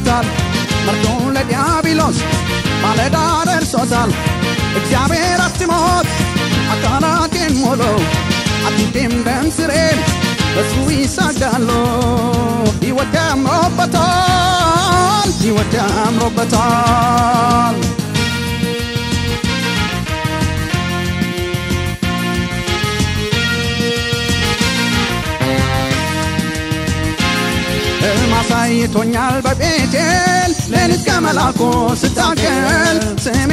ደርሶታል መርዶ ለዲያብሎስ ማለዳ ደርሶታል እግዚአብሔር አትሞት አካላቴን ሞሎ አጥንቴም ደም ስሬም በሱ ይሳጋሉ ሕይወት ያምሮበታል ሕይወት ያምሮበታል ሕልም አሳይቶኛል በቤቴል ሌሊት ከመላኩ ስታገል ስሜ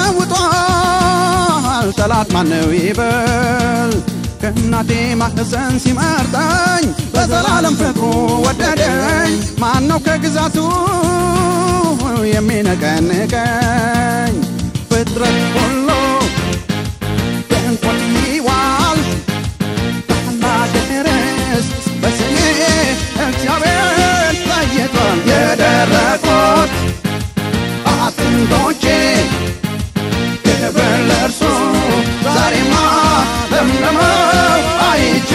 ተለውጧል ጠላት ማነው ይበል ከእናቴ ማህፀን ሲመርጠኝ በዘላለም ፍቅሩ ወደደኝ ማነው ከግዛቱ የሚነቀንቀኝ ፍጥረት ሁሉ በእንቆት ይዋል ባላገርስ በስሜ እግዚአብሔር ለይቷል የደረቁት አጥንቶቼ ክብር ለእርሱ ዛሬማ ለምለመው አይቼ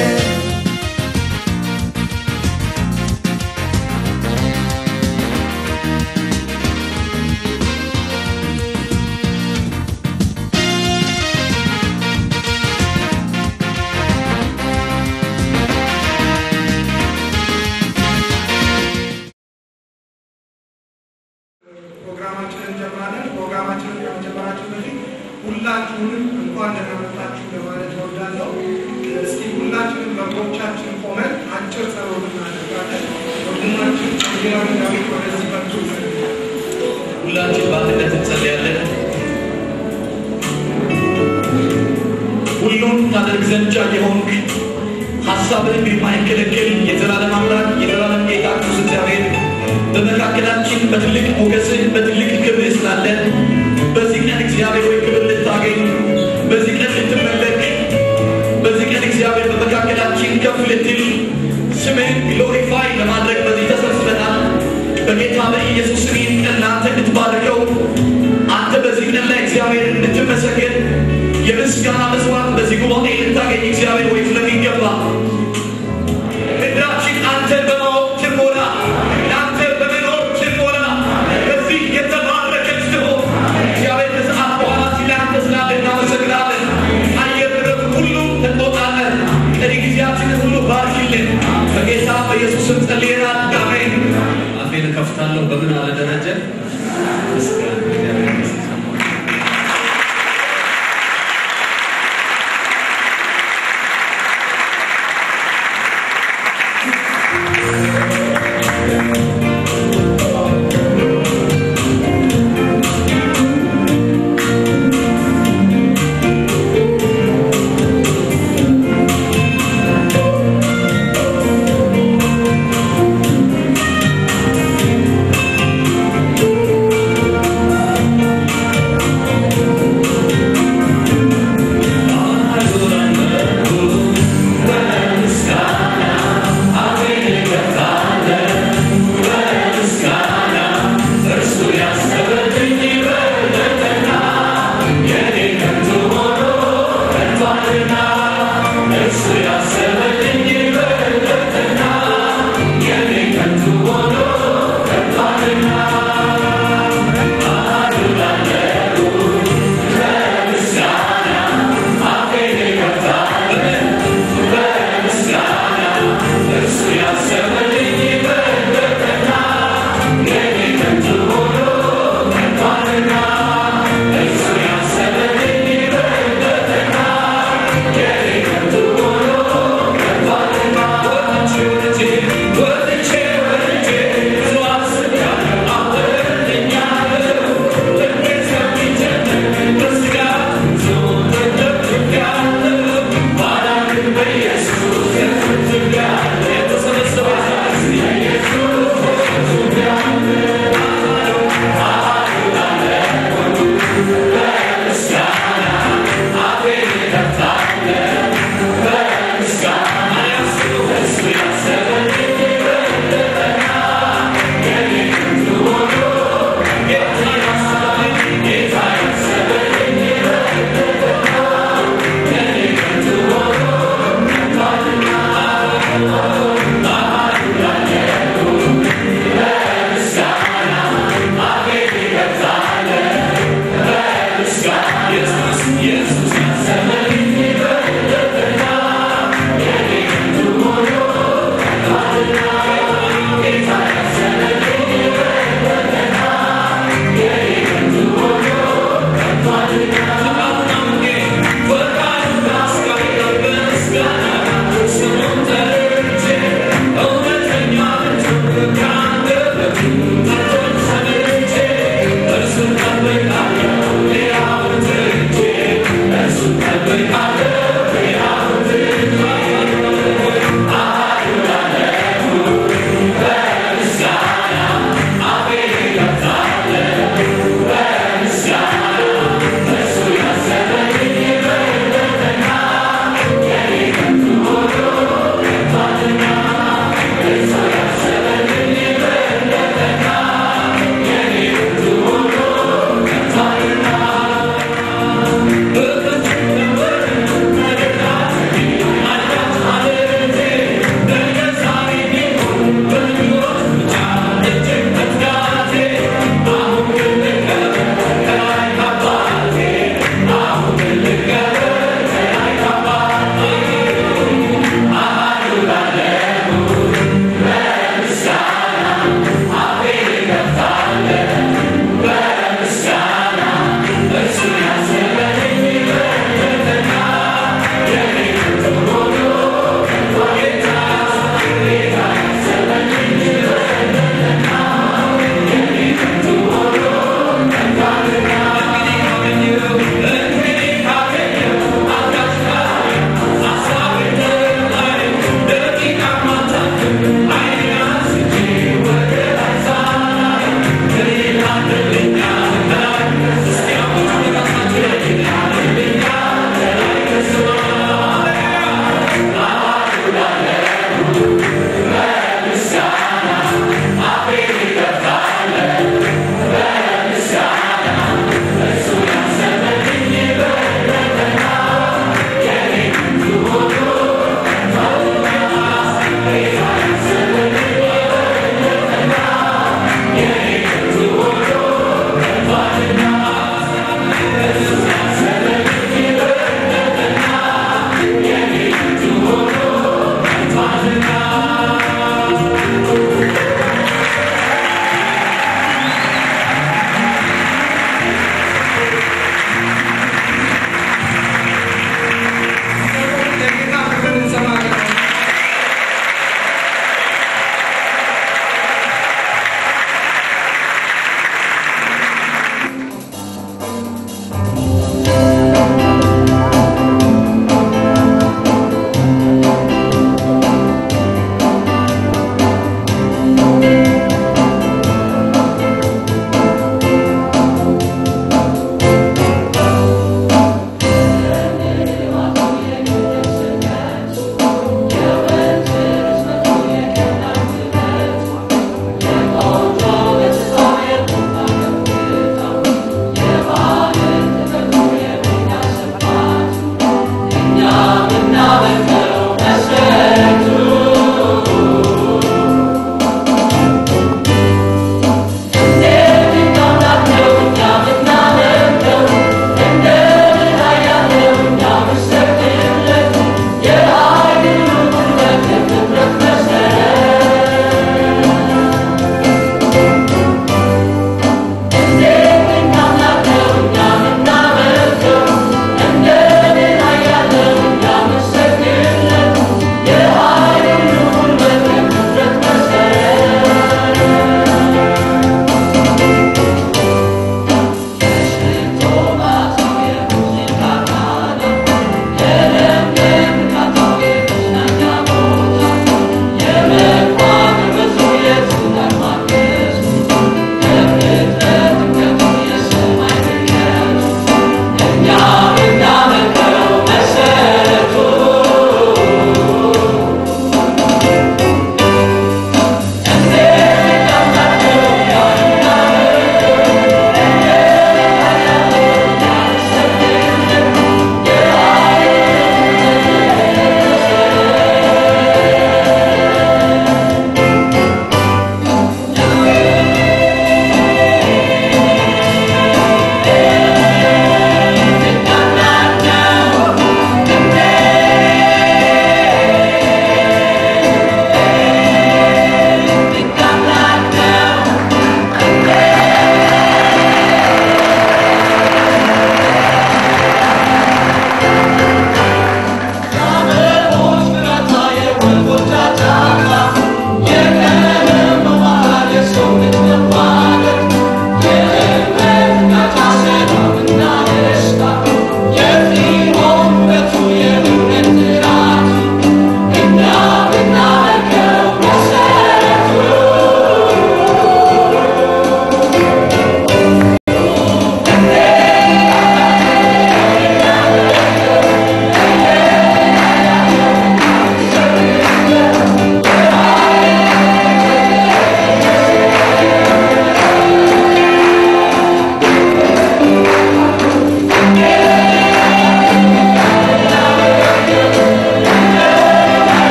ፕሮግራማችንን እንጀምራለን። ፕሮግራማችንን ከመጀመራችን በፊት ሁላችሁንም እንኳን ደህና መጣችሁ ለማለት እወዳለሁ። እስቲ ሁላችንም በእግሮቻችን ቆመን አጭር ጸሎት እናደርጋለን። ወንድማችን ወንጌላዊ ዳዊት ወደዚህ መጡ። ሁላችን በአንድነት እንጸልያለን። ሁሉን ታደርግ ዘንድ ቻይ የሆንክ ሀሳብህን የማይከለክል የዘላለም አምላክ የዘላለም ጌታ ቅዱስ እግዚአብሔር በመካከላችን በትልቅ ሞገስህ በትልቅ ክብርህ ስላለ በዚህ ቀን እግዚአብሔር ወይ ክብር ልታገኝ በዚህ ቀን ልትመለክ በዚህ ቀን እግዚአብሔር በመካከላችን ከፍ ልትል ስምህን ግሎሪፋይ ለማድረግ በዚህ ተሰብስበናል። በጌታ በኢየሱስ ስም ይህን ቀን ለአንተ እንድትባርከው አንተ በዚህ ቀን ላይ እግዚአብሔር እንድትመሰገን የምስጋና መስዋዕት በዚህ ጉባኤ ልታገኝ እግዚአብሔር ወይ ስለሚገባ ምድራችን አንተን በማወቅ ትሞላ፣ ለአንተ በመኖር ትሞላ። በዚህ የተባረከች ትሆን እግዚአብሔር ከሰዓት በኋላ ሲል አንተ ስላለ እናመሰግናለን። አየር ንብረት ሁሉ ተቆጣጠር። ቀሪ ጊዜያችንን ሁሉ ባርክልን። በጌታ በኢየሱስ ስም ጸልየናል። አሜን። አፌን እከፍታለሁ። በምን አለ ደረጀ ምስጋና እግዚአብሔር ይመስገን።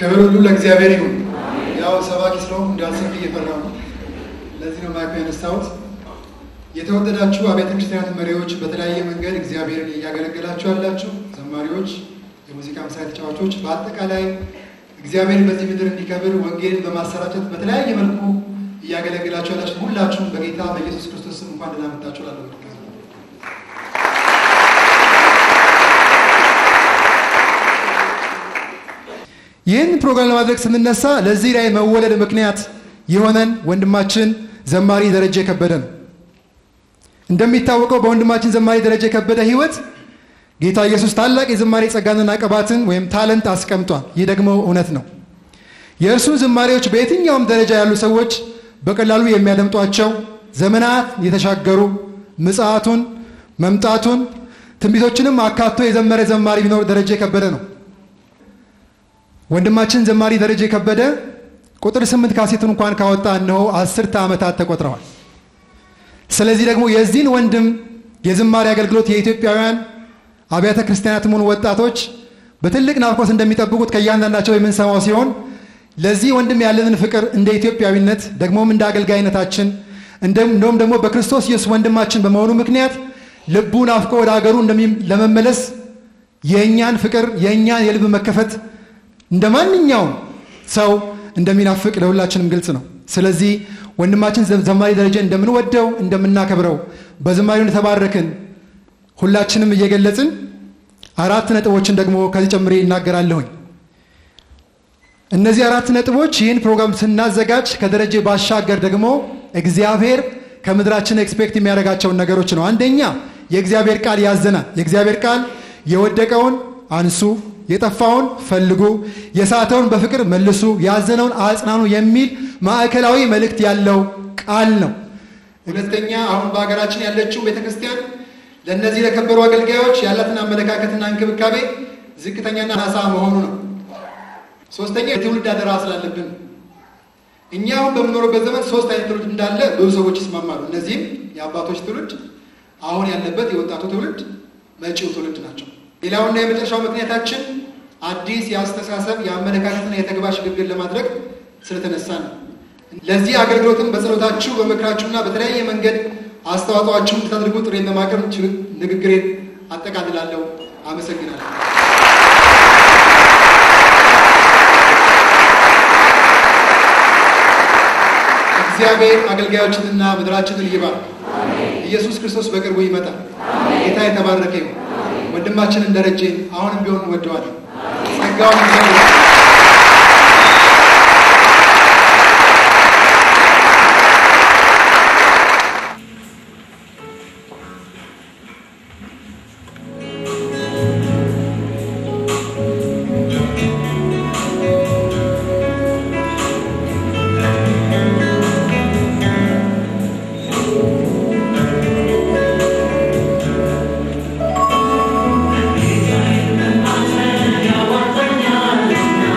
ክብር ሁሉ ለእግዚአብሔር ይሁን። ያው ሰባኪ ስለሆንኩ እንዳልሰብክ እየፈራሁ ነው። ለዚህ ነው ማይኩ ያነሳሁት። የተወደዳችሁ አብያተ ክርስቲያናት መሪዎች፣ በተለያየ መንገድ እግዚአብሔርን እያገለገላችሁ ያላችሁ ዘማሪዎች፣ የሙዚቃ መሳሪያ ተጫዋቾች፣ በአጠቃላይ እግዚአብሔር በዚህ ምድር እንዲከብር ወንጌልን በማሰራጨት በተለያየ መልኩ እያገለገላችሁ ያላችሁ ሁላችሁም በጌታ በኢየሱስ ክርስቶስ ስም እንኳን ደህና መጣችሁ እላለሁ። ይህን ፕሮግራም ለማድረግ ስንነሳ ለዚህ ላይ መወለድ ምክንያት የሆነን ወንድማችን ዘማሪ ደረጀ ከበደ ነው። እንደሚታወቀው በወንድማችን ዘማሪ ደረጀ ከበደ ሕይወት ጌታ ኢየሱስ ታላቅ የዝማሬ ጸጋንና ቅባትን ወይም ታለንት አስቀምጧል። ይህ ደግሞ እውነት ነው። የእርሱን ዝማሬዎች በየትኛውም ደረጃ ያሉ ሰዎች በቀላሉ የሚያደምጧቸው ዘመናት የተሻገሩ ምጽአቱን፣ መምጣቱን፣ ትንቢቶችንም አካቶ የዘመረ ዘማሪ ቢኖር ደረጀ ከበደ ነው። ወንድማችን ዘማሪ ደረጀ ከበደ ቁጥር ስምንት ካሴቱን እንኳን ካወጣ እነሆ አስርተ ዓመታት ተቆጥረዋል። ስለዚህ ደግሞ የዚህን ወንድም የዝማሬ አገልግሎት የኢትዮጵያውያን አብያተ ክርስቲያናትም ሆኑ ወጣቶች በትልቅ ናፍቆት እንደሚጠብቁት ከእያንዳንዳቸው የምንሰማው ሲሆን ለዚህ ወንድም ያለንን ፍቅር እንደ ኢትዮጵያዊነት ደግሞም እንደ አገልጋይነታችን እንደውም ደግሞ በክርስቶስ ኢየሱስ ወንድማችን በመሆኑ ምክንያት ልቡ ናፍቆ ወደ ሀገሩ ለመመለስ የእኛን ፍቅር የእኛን የልብ መከፈት እንደ ማንኛውም ሰው እንደሚናፍቅ ለሁላችንም ግልጽ ነው። ስለዚህ ወንድማችን ዘማሪ ደረጀ እንደምንወደው እንደምናከብረው በዝማሬው እንደተባረክን ሁላችንም እየገለጽን አራት ነጥቦችን ደግሞ ከዚህ ጨምሬ ይናገራለሁኝ። እነዚህ አራት ነጥቦች ይህን ፕሮግራም ስናዘጋጅ ከደረጀ ባሻገር ደግሞ እግዚአብሔር ከምድራችን ኤክስፔክት የሚያደርጋቸውን ነገሮች ነው። አንደኛ የእግዚአብሔር ቃል ያዘናል። የእግዚአብሔር ቃል የወደቀውን አንሱ፣ የጠፋውን ፈልጉ፣ የሳተውን በፍቅር መልሱ፣ ያዘነውን አጽናኑ የሚል ማዕከላዊ መልእክት ያለው ቃል ነው። ሁለተኛ አሁን በሀገራችን ያለችው ቤተክርስቲያን ለእነዚህ ለከበሩ አገልጋዮች ያላትን አመለካከትና እንክብካቤ ዝቅተኛና ናሳ መሆኑ ነው። ሶስተኛ የትውልድ አደራ ስላለብን እኛ አሁን በምኖርበት ዘመን ሶስት አይነት ትውልድ እንዳለ ብዙ ሰዎች ይስማማሉ። እነዚህም የአባቶች ትውልድ፣ አሁን ያለበት የወጣቱ ትውልድ፣ መጪው ትውልድ ናቸው። ሌላውና የመጨረሻው ምክንያታችን አዲስ የአስተሳሰብ የአመለካከትና የተግባር ሽግግር ለማድረግ ስለተነሳ ነው። ለዚህ አገልግሎትም በጸሎታችሁ በምክራችሁና በተለያየ መንገድ አስተዋጽኦአችሁን እንድታደርጉ ጥሬን በማቅረብ ንግግሬን አጠቃልላለሁ። አመሰግናለሁ። እግዚአብሔር አገልጋዮችንና ምድራችንን ይባርክ። ኢየሱስ ክርስቶስ በቅርቡ ይመጣል። ጌታ የተባረከ ይሁን። ወንድማችንን ደረጀን አሁንም ቢሆን እንወደዋለን። ጸጋውን ያዋጣኛል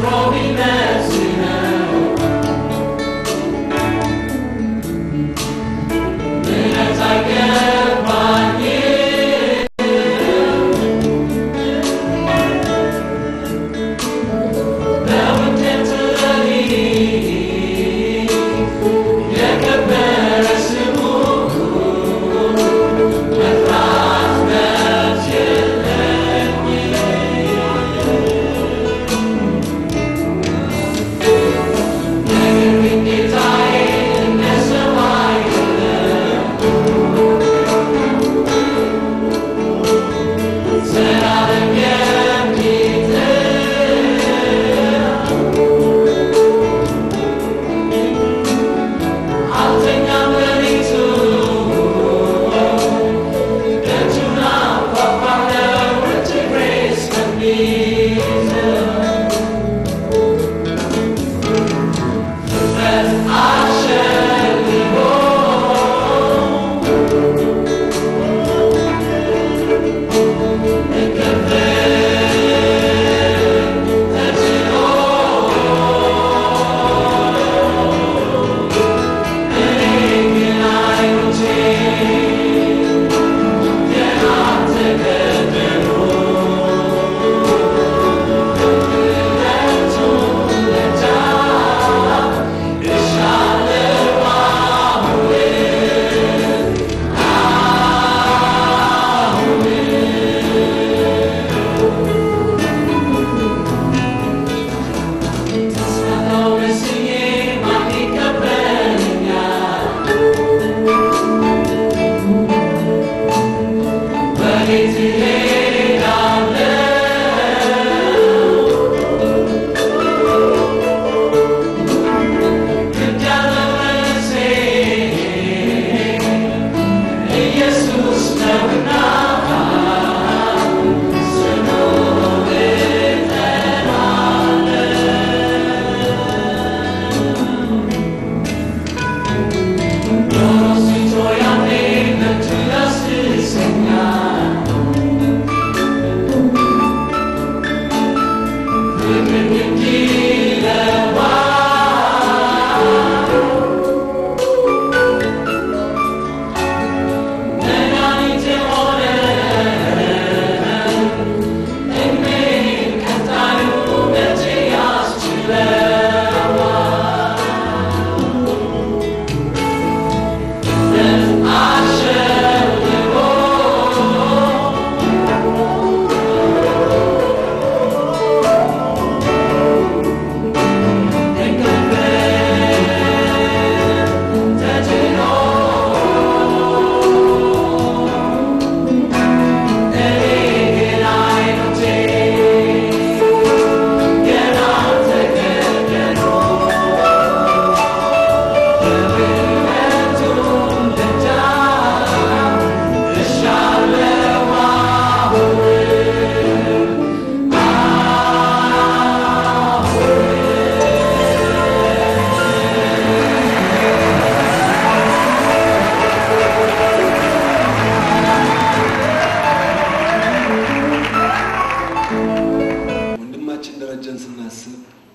ወንድማችን ደረጀን ስናስብ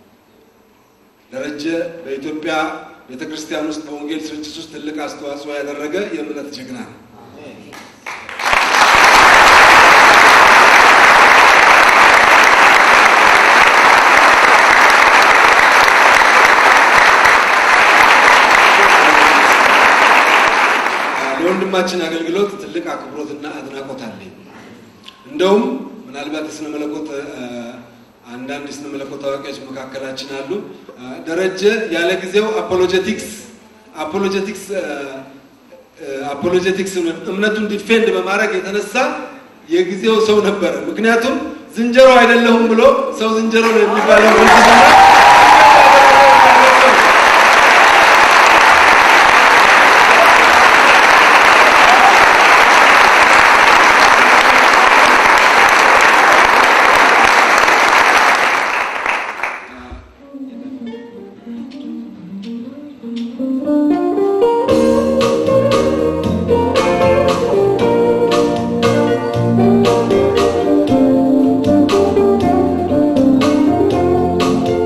ደረጀ በኢትዮጵያ ቤተ ክርስቲያን ውስጥ በወንጌል ስርጭት ውስጥ ትልቅ አስተዋጽኦ ያደረገ የእምነት ጀግና ነው። ለወንድማችን አገልግሎት ትልቅ አክብሮትና አድናቆት አለኝ። እንደውም ምናልባት የስነ መለኮት አ፣ አንዳንድ የስነ መለኮት ታዋቂዎች መካከላችን አሉ። አ፣ ደረጀ ያለ ጊዜው አፖሎጀቲክስ አፖሎጀቲክስ አፖሎጀቲክስ እምነቱን ዲፌንድ በማድረግ የተነሳ የጊዜው ሰው ነበረ። ምክንያቱም ዝንጀሮ አይደለሁም ብሎ ሰው ዝንጀሮ ነው የሚባለው ፍልስፍና ♪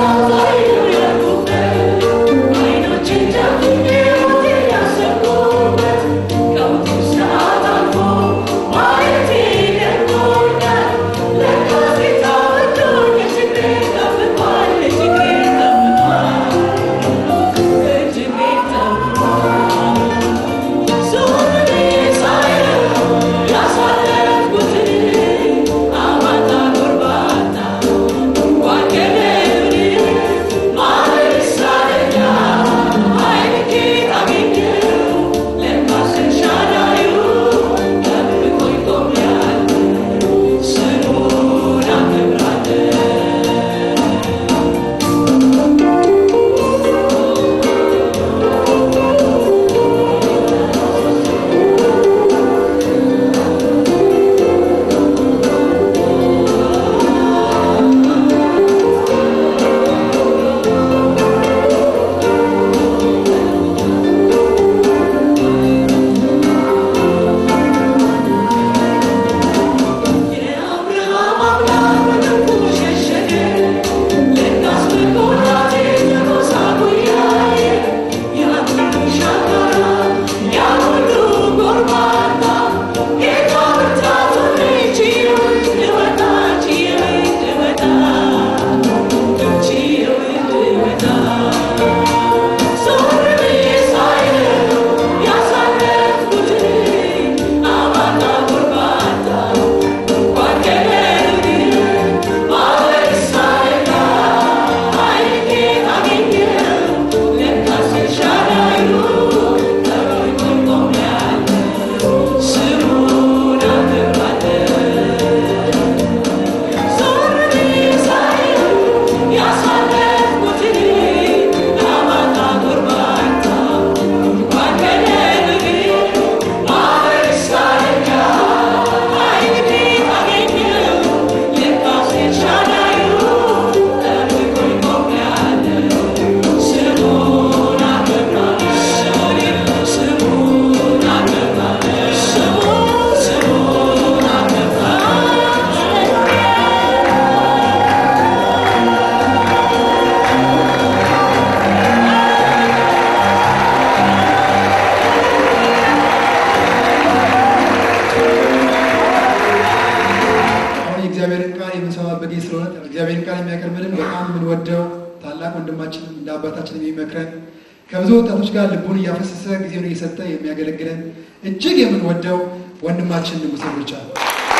እግዚአብሔርን ቃል የሚያቀርብልን በጣም የምንወደው ታላቅ ወንድማችን እንደ አባታችን የሚመክረን ከብዙ ወጣቶች ጋር ልቡን እያፈሰሰ ጊዜውን እየሰጠ የሚያገለግለን እጅግ የምንወደው ወንድማችን ንጉሴ ብቻ ነው።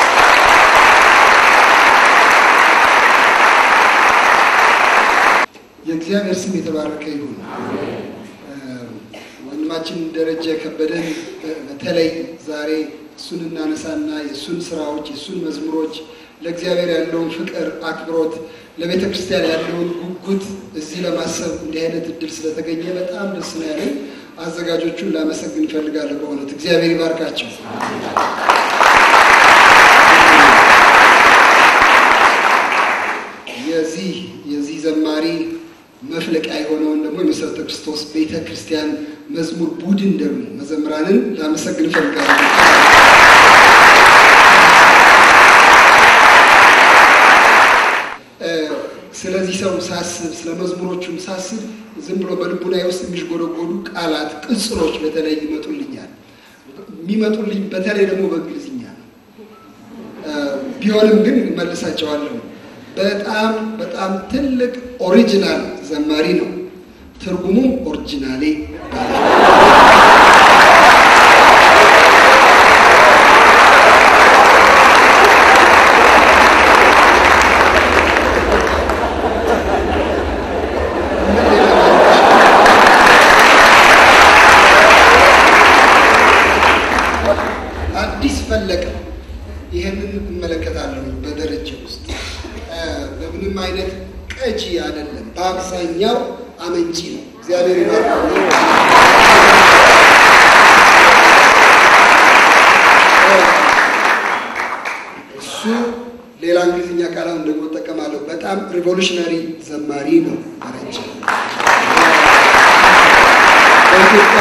የእግዚአብሔር ስም የተባረከ ይሁን። ወንድማችን ደረጀ ከበደን በተለይ ዛሬ እሱን እናነሳና የእሱን ስራዎች የእሱን መዝሙሮች ለእግዚአብሔር ያለውን ፍቅር፣ አክብሮት፣ ለቤተ ክርስቲያን ያለውን ጉጉት እዚህ ለማሰብ እንዲህ አይነት እድል ስለተገኘ በጣም ደስ ነው ያለኝ። አዘጋጆቹን ላመሰግን እፈልጋለሁ። በእውነት እግዚአብሔር ይባርካቸው። የዚህ የዚህ ዘማሪ መፍለቂያ የሆነውን ደግሞ የመሰረተ ክርስቶስ ቤተ ክርስቲያን መዝሙር ቡድን ደግሞ መዘምራንን ላመሰግን እፈልጋለሁ። ስለዚህ ሰው ሳስብ ስለ መዝሙሮቹም ሳስብ ዝም ብሎ በልቡናዬ ውስጥ የሚሽጎደጎዱ ቃላት፣ ቅጽሎች በተለይ ይመጡልኛል። የሚመጡልኝ በተለይ ደግሞ በእንግሊዝኛ ነው። ቢሆንም ግን መልሳቸዋለሁ። በጣም በጣም ትልቅ ኦሪጂናል ዘማሪ ነው። ትርጉሙም ኦሪጂናሌ ይባላል። አዲስ ፈለቀ ይህንን እመለከታለሁ በደረጃ ውስጥ በምንም አይነት ቀጂ አይደለም። በአብዛኛው አመንጪ ነው። እግዚአብሔር ይባርካል። እሱ ሌላ እንግሊዝኛ ቃላውን ደግሞ እጠቀማለሁ። በጣም ሪቮሉሽነሪ ዘማሪ ነው ደረጃ። በኢትዮጵያ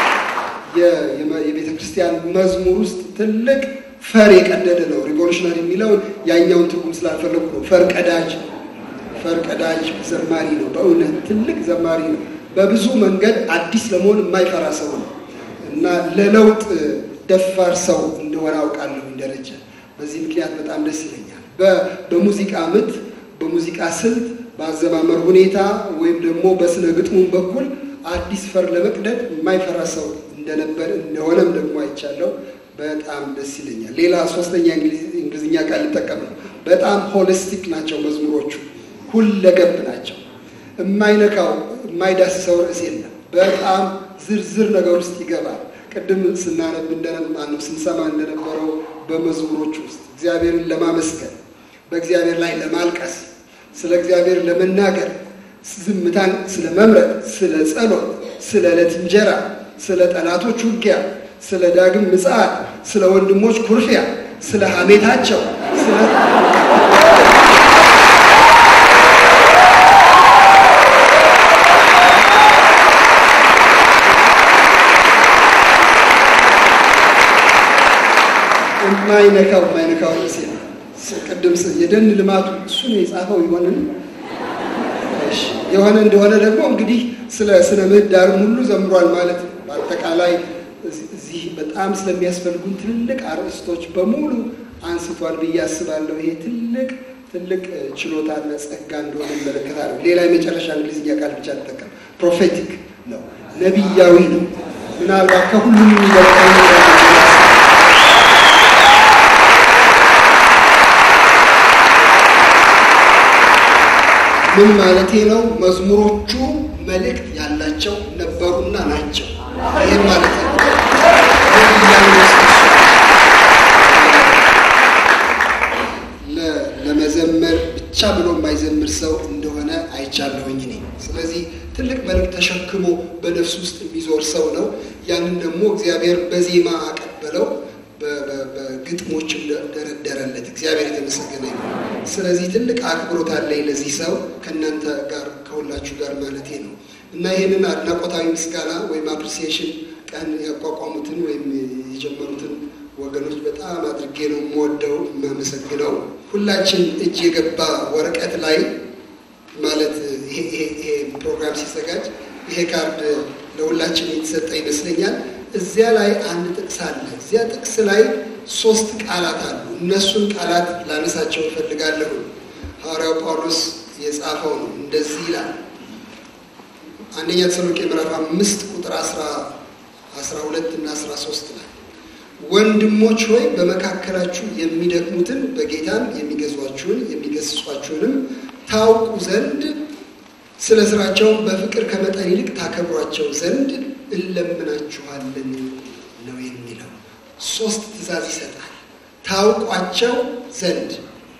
የቤተ ክርስቲያን መዝሙር ውስጥ ትልቅ ፈር የቀደደ ነው። ሪቮሉሽነሪ የሚለውን ያኛውን ትርጉም ስላልፈለጉ ነው። ፈር ቀዳጅ ፈርቀዳጅ ዘማሪ ነው። በእውነት ትልቅ ዘማሪ ነው። በብዙ መንገድ አዲስ ለመሆን የማይፈራ ሰው ነው እና ለለውጥ ደፋር ሰው እንደሆነ አውቃለሁ ደረጀ። በዚህ ምክንያት በጣም ደስ ይለኛል። በ- በሙዚቃ ምት፣ በሙዚቃ ስልት፣ በአዘማመር ሁኔታ ወይም ደግሞ በስነ ግጥሙም በኩል አዲስ ፈር ለመቅደድ የማይፈራ ሰው እንደነበር እንደሆነም ደግሞ አይቻለሁ። በጣም ደስ ይለኛል። ሌላ ሶስተኛ እንግሊዝ- እንግሊዝኛ ቃል ሊጠቀም ነው። በጣም ሆሊስቲክ ናቸው መዝሙሮቹ፣ ሁለገብ ናቸው። የማይነካው የማይዳስሰው ርዕስ የለም። በጣም ዝርዝር ነገር ውስጥ ይገባል። ቅድም ስናነብ እንደማነው ስንሰማ እንደነበረው በመዝሙሮች ውስጥ እግዚአብሔርን ለማመስገን በእግዚአብሔር ላይ ለማልቀስ ስለ እግዚአብሔር ለመናገር ዝምታን ስለ መምረጥ፣ ስለ ጸሎት፣ ስለ ዕለት እንጀራ፣ ስለ ጠላቶች ውጊያ፣ ስለ ዳግም ምጽአት፣ ስለ ወንድሞች ኩርፊያ፣ ስለ ሐሜታቸው፣ ስለ የማይነካው የማይነካው ርዕስ የለም። ቅድም ስ- የደን ልማቱ እሱ ነው የጻፈው ይሆንን እሺ፣ የሆነ እንደሆነ ደግሞ እንግዲህ ስለ ስነ ምህዳርም ሁሉ ዘምሯል ማለት ነው። በአጠቃላይ እዚህ- እዚህ በጣም ስለሚያስፈልጉን ትልቅ አርዕስቶች በሙሉ አንስቷል ብዬ አስባለሁ። ይሄ ትልቅ ትልቅ እ፣ ችሎታና ጸጋ እንደሆነ እመለከታለሁ። ሌላ የመጨረሻ እንግሊዝኛ ቃል ብቻ ልጠቀም፣ ፕሮፌቲክ ነው፣ ነቢያዊ ነው። ምናልባት ከሁሉም የሚበልጠው ምን ማለቴ ነው? መዝሙሮቹ መልእክት ያላቸው ነበሩና ናቸው። ይህም ማለት ነው። ለ- ለመዘመር ብቻ ብሎ የማይዘምር ሰው እንደሆነ አይቻለሁኝ እኔ። ስለዚህ ትልቅ መልእክት ተሸክሞ በነፍሱ ውስጥ የሚዞር ሰው ነው። ያንን ደግሞ እግዚአብሔር በዜማ አቀበለው፣ በ- በ- በግጥሞችም ደ- ደረደረለት። እግዚአብሔር የተመሰገነ ይሁን። ስለዚህ ትልቅ አክብሮት አለኝ ለዚህ ሰው ከእናንተ ጋር ከሁላችሁ ጋር ማለቴ ነው እና ይህንን አድናቆታዊ ምስጋና ወይም አፕሪሲዬሽን ቀን ያቋቋሙትን ወይም የጀመሩትን ወገኖች በጣም አድርጌ ነው የምወደው የማመሰግነው። ሁላችን እጅ የገባ ወረቀት ላይ ማለት ይሄ ይሄ- ይሄ ፕሮግራም ሲዘጋጅ ይሄ ካርድ ለሁላችን የተሰጠ ይመስለኛል። እዚያ ላይ አንድ ጥቅስ አለ። እዚያ ጥቅስ ላይ ሶስት ቃላት አሉ። እነሱን ቃላት ላነሳቸው እፈልጋለሁ። ሐዋርያው ጳውሎስ የጻፈው ነው። እንደዚህ ይላል አንደኛ ተሰሎንቄ ምዕራፍ አምስት ቁጥር አስራ አስራ ሁለት እና አስራ ሶስት ላይ ወንድሞች ሆይ በመካከላችሁ የሚደክሙትን በጌታም የሚገዟችሁን የሚገስጿችሁንም ታውቁ ዘንድ ስለ ስራቸውን በፍቅር ከመጠን ይልቅ ታከብሯቸው ዘንድ እንለምናችኋለን ነው የሚለው። ሶስት ትእዛዝ ይሰጣል። ታውቋቸው ዘንድ፣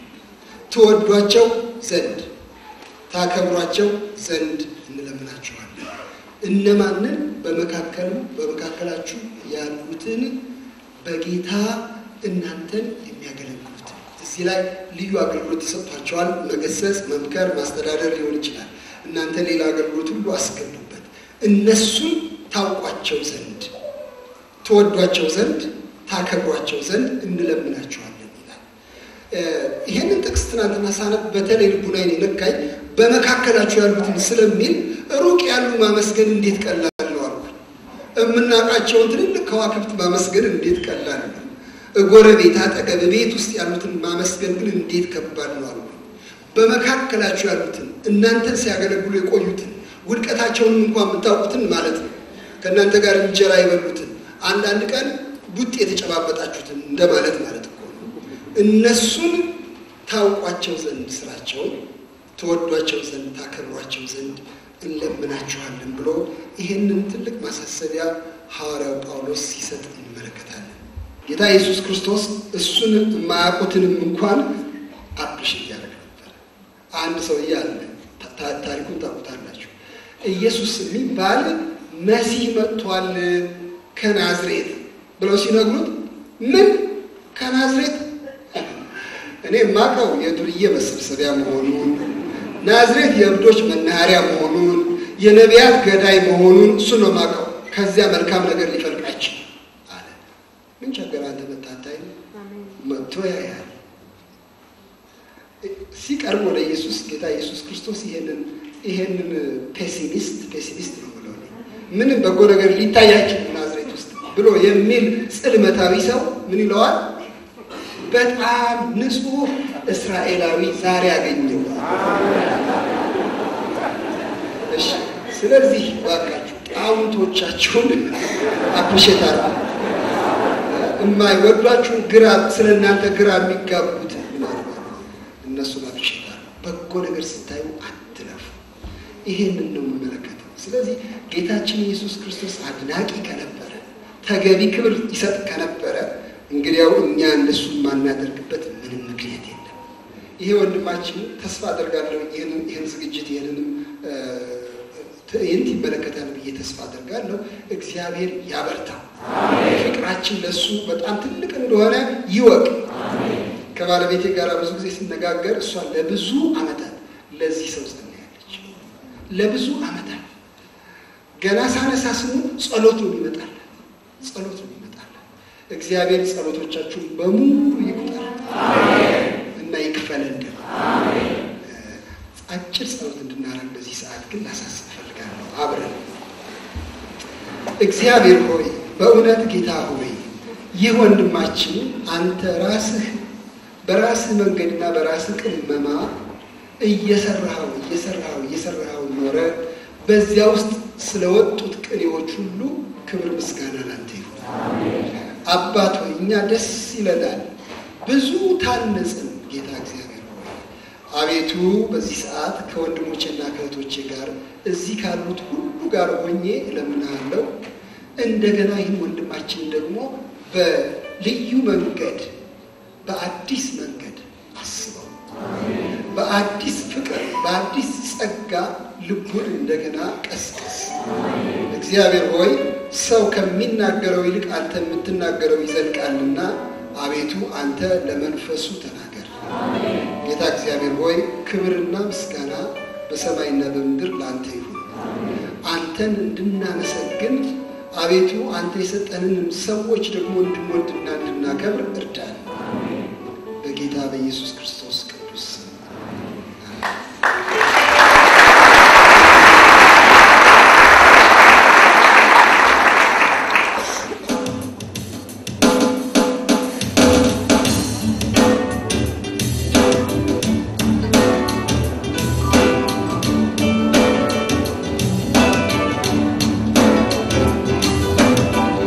ትወዷቸው ዘንድ፣ ታከብሯቸው ዘንድ እንለምናችኋለን። እነማንን? በመካከሉ በመካከላችሁ ያሉትን በጌታ እናንተን የሚያገለግሉትን። እዚህ ላይ ልዩ አገልግሎት ተሰጥቷቸዋል። መገሰጽ፣ መምከር፣ ማስተዳደር ሊሆን ይችላል። እናንተ ሌላ አገልግሎት ሁሉ አስገቡበት። እነሱን ታውቋቸው ዘንድ፣ ትወዷቸው ዘንድ፣ ታከብሯቸው ዘንድ እንለምናችኋለን ይላል። እ፣ ይህንን ጥቅስ ትናንትና ሳነብ በተለይ ልቡናዬን የነካኝ በመካከላችሁ ያሉትን ስለሚል ሩቅ ያሉ ማመስገን እንዴት ቀላል ነው አልኩ። የምናውቃቸውን ትልልቅ ከዋክብት ማመስገን እንዴት ቀላል ነው። ጎረቤት፣ አጠገብ፣ ቤት ውስጥ ያሉትን ማመስገን ግን እንዴት ከባድ ነው አልኩ። በመካከላችሁ ያሉትን እናንተን ሲያገለግሉ የቆዩትን ውድቀታቸውንም እንኳን የምታውቁትን ማለት ነው። ከእናንተ ጋር እንጀራ የበሉትን አንዳንድ ቀን ቡጥ የተጨባበጣችሁትን እንደማለት ማለት እኮ ነው። እነሱን ታውቋቸው ዘንድ ስራቸውን ተወዷቸው ዘንድ ታከብሯቸው ዘንድ እንለምናችኋለን ብሎ ይህንን ትልቅ ማሳሰቢያ ሐዋርያው ጳውሎስ ሲሰጥ እንመለከታለን። ጌታ ኢየሱስ ክርስቶስ እሱን የማያውቁትንም እንኳን አፕሽ እያደረገ ነበር። አንድ ሰውዬ አለ፣ ታ- ታሪኩን ታውቁታላችሁ። ኢየሱስ የሚባል መሲህ መጥቷል ከናዝሬት ብለው ሲነግሩት ምን ከናዝሬት እኔ የማውቀው የዱርዬ መሰብሰቢያ መሆኑን ናዝሬት የእብዶች መናኸሪያ መሆኑን የነቢያት ገዳይ መሆኑን እሱ ነው የማውቀው። ከዚያ መልካም ነገር ሊፈልቃቸው አለ። ምን ቸገር አንተ መታታይ መጥቶ ያያል። ሲቀርብ ወደ ኢየሱስ ጌታ ኢየሱስ ክርስቶስ ይሄንን ይሄንን ፔሲሚስት ፔሲሚስት ነው ብለው ምንም በጎ ነገር ሊታይ አይችልም ናዝሬት ውስጥ ብሎ የሚል ጽልመታዊ ሰው ምን ይለዋል? በጣም ንጹሕ እስራኤላዊ ዛሬ አገኘው። እሺ፣ ስለዚህ ባካችሁ ጣውንቶቻችሁን አፕሪሼት አድርጉ። የማይወዷችሁን ግራ ስለ እናንተ ግራ የሚጋቡት እነሱን አፕሪሼት አድርጉ። በጎ ነገር ስታዩ አትለፉ። ይሄንን ነው የምመለከተው። ስለዚህ ጌታችን ኢየሱስ ክርስቶስ አድናቂ ከነበረ ተገቢ ክብር ይሰጥ ከነበረ እንግዲያው እኛ እንደሱ የማናደርግበት ምንም ምክንያት የለም። ይሄ ወንድማችን ተስፋ አደርጋለሁ ይህን ዝግጅት ይህንንም ትዕይንት ይመለከታል ብዬ ተስፋ አደርጋለሁ። እግዚአብሔር ያበርታው። ፍቅራችን ለሱ በጣም ትልቅ እንደሆነ ይወቅ። ከባለቤቴ ጋር ብዙ ጊዜ ስነጋገር እሷ ለብዙ ዓመታት ለዚህ ሰው ጸልያለች። ለብዙ ዓመታት ገና ሳነሳ ስሙ ጸሎት ነው ይመጣል፣ ጸሎት ነው ይመጣል። እግዚአብሔር ጸሎቶቻችሁን በሙሉ ይቁጠር እና ይክፈለን። ደግሞ አጭር ጸሎት እንድናደርግ በዚህ ሰዓት ግን ላሳስብ እፈልጋለሁ። አብረን እግዚአብሔር ሆይ በእውነት ጌታ ሆይ ይህ ወንድማችን አንተ ራስህ በራስህ መንገድና በራስህ ቅመማ እየሰራኸው እየሰራኸው እየሰራኸው ኖረ። በዚያ ውስጥ ስለወጡት ቅኔዎች ሁሉ ክብር ምስጋና ላንተ ይሁን። አባት ሆይ እኛ ደስ ይለናል፣ ብዙ ታነጽን። ጌታ እግዚአብሔር ሆይ አቤቱ በዚህ ሰዓት ከወንድሞቼና ከእህቶቼ ጋር እዚህ ካሉት ሁሉ ጋር ሆኜ እለምንሃለሁ። እንደገና ይህን ወንድማችን ደግሞ በልዩ መንገድ በአዲስ መንገድ አስበው፣ በአዲስ ፍቅር፣ በአዲስ ጸጋ ልቡን እንደገና ቀስቀስ። እግዚአብሔር ሆይ ሰው ከሚናገረው ይልቅ አንተ የምትናገረው ይዘልቃልና አቤቱ አንተ ለመንፈሱ ተናገር። ጌታ እግዚአብሔር ሆይ ክብርና ምስጋና በሰማይና በምድር ለአንተ ይሁን። አንተን እንድናመሰግን አቤቱ አንተ የሰጠንን ሰዎች ደግሞ እንድንወድና እንድናከብር እርዳን። በጌታ በኢየሱስ ክርስቶስ ቅዱስ ስም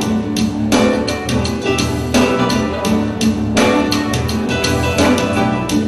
ጌታ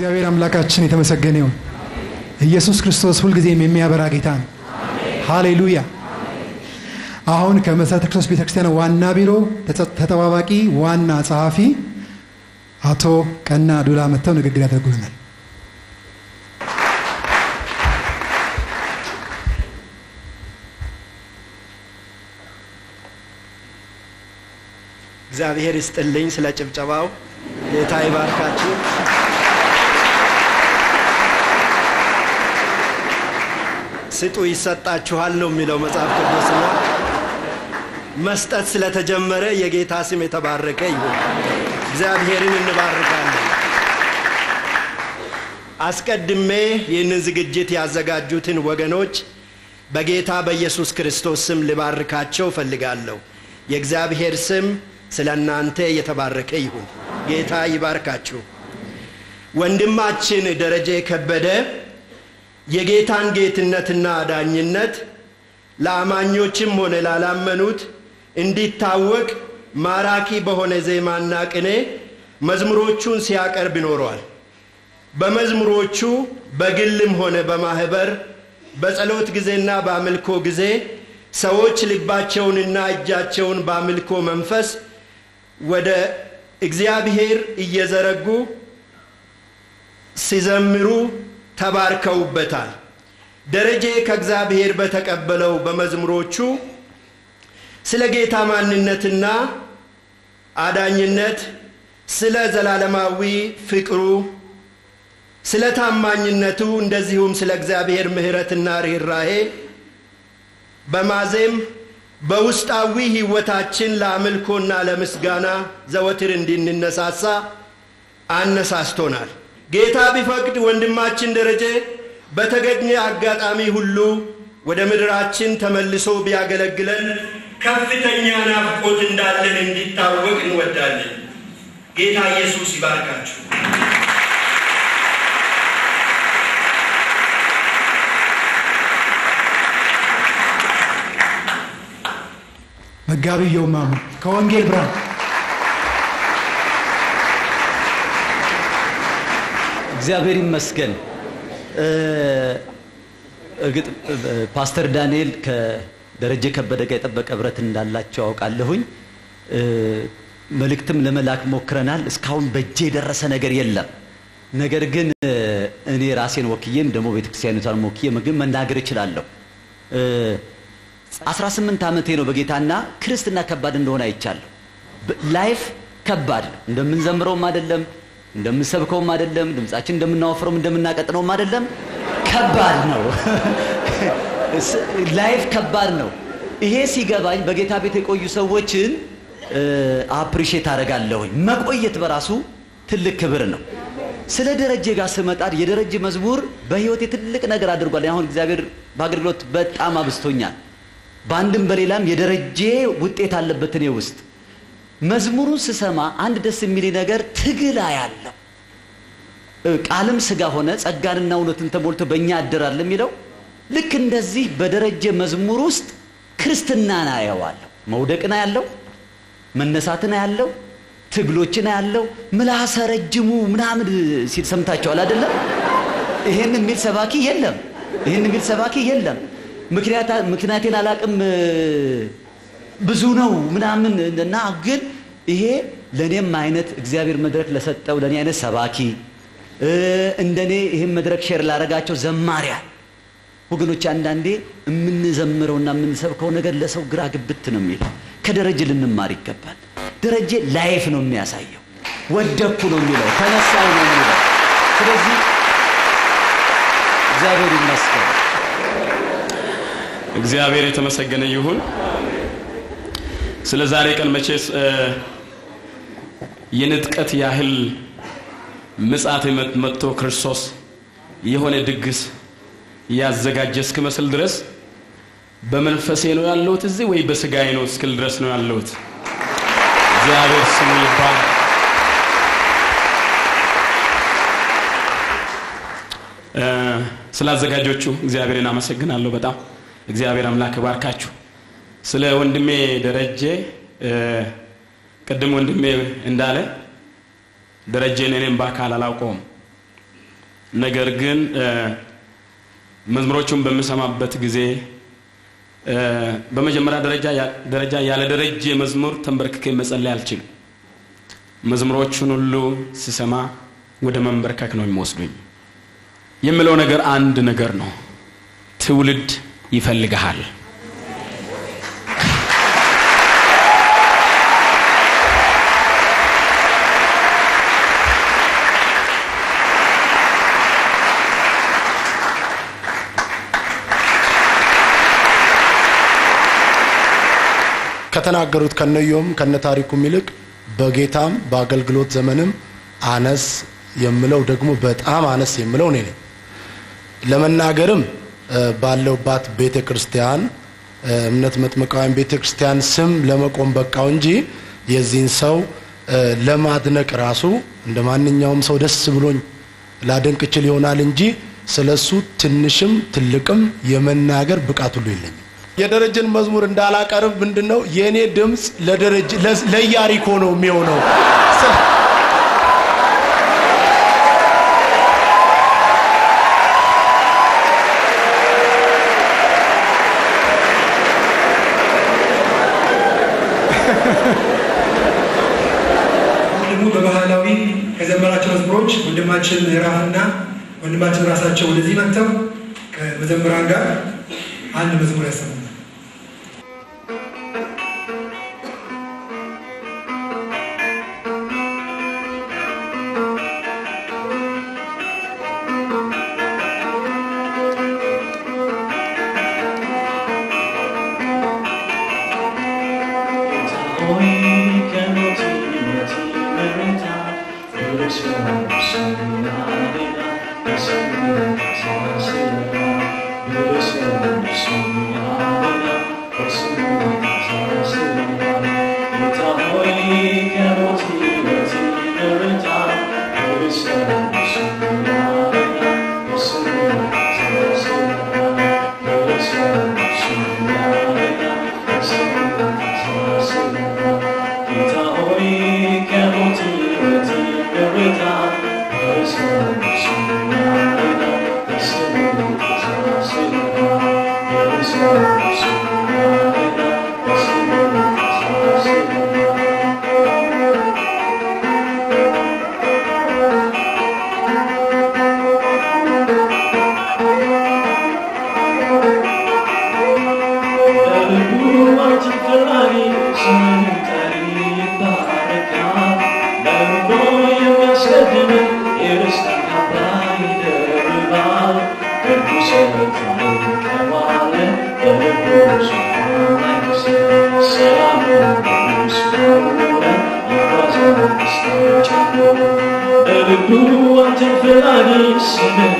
እግዚአብሔር አምላካችን የተመሰገነ ይሁን። ኢየሱስ ክርስቶስ ሁልጊዜም የሚያበራ ጌታ ነው። ሃሌሉያ። አሁን ከመሠረተ ክርስቶስ ቤተክርስቲያን ዋና ቢሮ ተጸ- ተጠባባቂ ዋና ጸሐፊ አቶ ቀና ዱላ መጥተው ንግግር ያደርጉልናል። እግዚአብሔር ይስጥልኝ ስለ ጭብጨባው። ጌታ ይባርካችሁ። ስጡ ይሰጣችኋል ነው የሚለው መጽሐፍ ቅዱስና መስጠት ስለተጀመረ የጌታ ስም የተባረከ ይሁን። እግዚአብሔርን እንባርካለን። አስቀድሜ ይህንን ዝግጅት ያዘጋጁትን ወገኖች በጌታ በኢየሱስ ክርስቶስ ስም ልባርካቸው እፈልጋለሁ። የእግዚአብሔር ስም ስለ እናንተ የተባረከ ይሁን። ጌታ ይባርካችሁ። ወንድማችን ደረጀ ከበደ የጌታን ጌትነትና ዳኝነት ለአማኞችም ሆነ ላላመኑት እንዲታወቅ ማራኪ በሆነ ዜማና ቅኔ መዝሙሮቹን ሲያቀርብ ይኖረዋል። በመዝሙሮቹ በግልም ሆነ በማህበር በጸሎት ጊዜና በአምልኮ ጊዜ ሰዎች ልባቸውንና እጃቸውን በአምልኮ መንፈስ ወደ እግዚአብሔር እየዘረጉ ሲዘምሩ ተባርከውበታል። ደረጀ ከእግዚአብሔር በተቀበለው በመዝሙሮቹ ስለ ጌታ ማንነትና አዳኝነት፣ ስለ ዘላለማዊ ፍቅሩ፣ ስለ ታማኝነቱ እንደዚሁም ስለ እግዚአብሔር ምሕረትና ርኅራሄ በማዜም በውስጣዊ ሕይወታችን ለአምልኮና ለምስጋና ዘወትር እንድንነሳሳ አነሳስቶናል። ጌታ ቢፈቅድ ወንድማችን ደረጀ በተገኘ አጋጣሚ ሁሉ ወደ ምድራችን ተመልሶ ቢያገለግለን ከፍተኛ ናፍቆት እንዳለን እንዲታወቅ እንወዳለን። ጌታ ኢየሱስ ይባርካችሁ። መጋቢ የውማሙ ከወንጌል ብርሃን እግዚአብሔር ይመስገን። እ፣ እርግጥ እ፣ ፓስተር ዳንኤል ከደረጀ ከበደ ጋር የጠበቀ ህብረት እንዳላቸው አውቃለሁኝ። እ፣ መልእክትም ለመላክ ሞክረናል። እስካሁን በእጄ የደረሰ ነገር የለም። ነገር ግን እ፣ እኔ ራሴን ወክዬም ደግሞ ቤተክርስቲያኒቷን ወክዬ ግን መናገር እችላለሁ። እ፣ 18 ዓመቴ ነው በጌታና ክርስትና ከባድ እንደሆነ አይቻለሁ። በ- ላይፍ ከባድ ነው። እንደምንዘምረውም አይደለም፣ እንደምንሰብከውም አይደለም፣ ድምጻችን እንደምናወፍረውም እንደምናቀጥነውም አይደለም። ከባድ ነው። ስ- ላይፍ ከባድ ነው። ይሄ ሲገባኝ በጌታ ቤት የቆዩ ሰዎችን አፕሪሼት አደርጋለሁኝ። መቆየት በራሱ ትልቅ ክብር ነው። ስለ ደረጀ ጋር ስመጣ የደረጀ መዝሙር በህይወቴ ትልቅ ነገር አድርጓል። አሁን እግዚአብሔር በአገልግሎት በጣም አብስቶኛል። በአንድም በሌላም የደረጀ ውጤት አለበት እኔ ውስጥ። መዝሙሩን ስሰማ አንድ ደስ የሚል ነገር ትግል ያለው ቃልም ስጋ ሆነ ጸጋንና እውነትን ተሞልቶ በእኛ አደራል የሚለው ልክ እንደዚህ በደረጀ መዝሙር ውስጥ ክርስትናን አየዋለሁ። መውደቅን ያለው መነሳትን ያለው ትግሎችን ያለው ምላሰ ረጅሙ ምናምን ሲል ሰምታችኋል አይደለም? ይሄን የሚል ሰባኪ የለም። ይሄን የሚል ሰባኪ የለም። ምክንያታ- ምክንያቴን አላቅም ብዙ ነው ምናምን እና ግን ይሄ ለእኔም አይነት እግዚአብሔር መድረክ ለሰጠው ለእኔ አይነት ሰባኪ እ፣ እንደኔ ይህን መድረክ ሼር ላረጋቸው ዘማሪያን ወገኖች አንዳንዴ የምንዘምረውና የምንሰብከው ነገር ለሰው ግራ ግብት ነው የሚለው። ከደረጀ ልንማር ይገባል። ደረጀ ላይፍ ነው የሚያሳየው። ወደኩ ነው የሚለው፣ ተነሳው ነው የሚለው። ስለዚህ እግዚአብሔር ይመስገን። እግዚአብሔር የተመሰገነ ይሁን። ስለ ዛሬ ቀን መቼስ እ፣ የንጥቀት ያህል ምጽአት መ- መጥቶ ክርስቶስ የሆነ ድግስ ያዘጋጀ እስክመስል ድረስ በመንፈሴ ነው ያለሁት እዚህ ወይ በስጋዬ ነው እስክል ድረስ ነው ያለሁት። እግዚአብሔር ስሙ ይባል። እ፣ ስለ አዘጋጆቹ እግዚአብሔርን አመሰግናለሁ በጣም እግዚአብሔር አምላክ ባርካችሁ። ስለ ወንድሜ ደረጀ እ፣ ቅድም ወንድሜ እንዳለ ደረጀን እኔም በአካል አላውቀውም፣ ነገር ግን እ፣ መዝሙሮቹን በምሰማበት ጊዜ እ፣ በመጀመሪያ ደረጃ ያ- ደረጃ ያለ ደረጀ መዝሙር ተንበርክኬ መጸለይ አልችልም። መዝሙሮቹን ሁሉ ስሰማ ወደ መንበርከክ ነው የሚወስዱኝ። የምለው ነገር አንድ ነገር ነው። ትውልድ ይፈልግሃል። ከተናገሩት ከነዮም ከነ ታሪኩም ይልቅ በጌታም በአገልግሎት ዘመንም አነስ የምለው ደግሞ በጣም አነስ የምለው እኔ ነኝ። ለመናገርም እ፣ ባለውባት ቤተ ክርስቲያን እ፣ እምነት መጥምቃውያን ቤተ ክርስቲያን ስም ለመቆም በቃው እንጂ የዚህን ሰው እ፣ ለማድነቅ ራሱ እንደ ማንኛውም ሰው ደስ ብሎኝ ላደንቅ እችል ይሆናል እንጂ ስለሱ ትንሽም ትልቅም የመናገር ብቃት ሁሉ የለኝም። የደረጀን መዝሙር እንዳላቀርብ ምንድን ነው የእኔ ድምፅ ለደረጀ ለ- ለኢያሪኮ ነው የሚሆነው። ደግሞ በባህላዊ ከዘመራቸው መዝሙሮች ወንድማችን ምዕራፍና ወንድማችን ራሳቸው ወደዚህ መጥተው ከመዘምራን ጋር አንድ መዝሙር ያሰሙናል። በልቡ አንተን ፈላጊ ስምን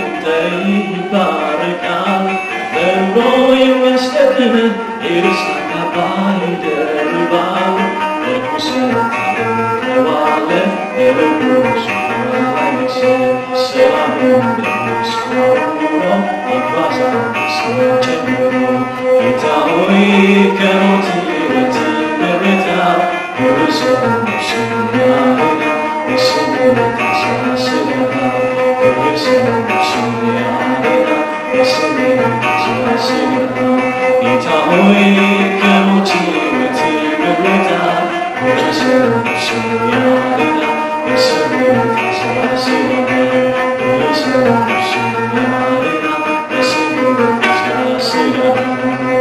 ይባረካል። በልቦ የሚያስቀድም የደስታ ካባ ይደርባል። ርኩሰት ታውቀዋለ በልቡ ዙፋን ላይ ነግሰህ ሰላምን በውስጡ አኑሮ ይጓዛል ደስታን ጨምሮ። ጌታ ሆይ ከሞት ሕይወት ይመርጣል የርዕሰ ነፍስን ያድናል። የስሙን ታሳስበናል የርዕሰ ነፍስን ያድናል። የስሙን ታሳስበናል ጌታ ሆይ ከሞት ሕይወት ይመርጣል የርዕሰ ነፍስን ያድናል። የስሙን ታሳስበናል የርዕሰ ነፍስን ያድናል። የስሙን ታሳስበናል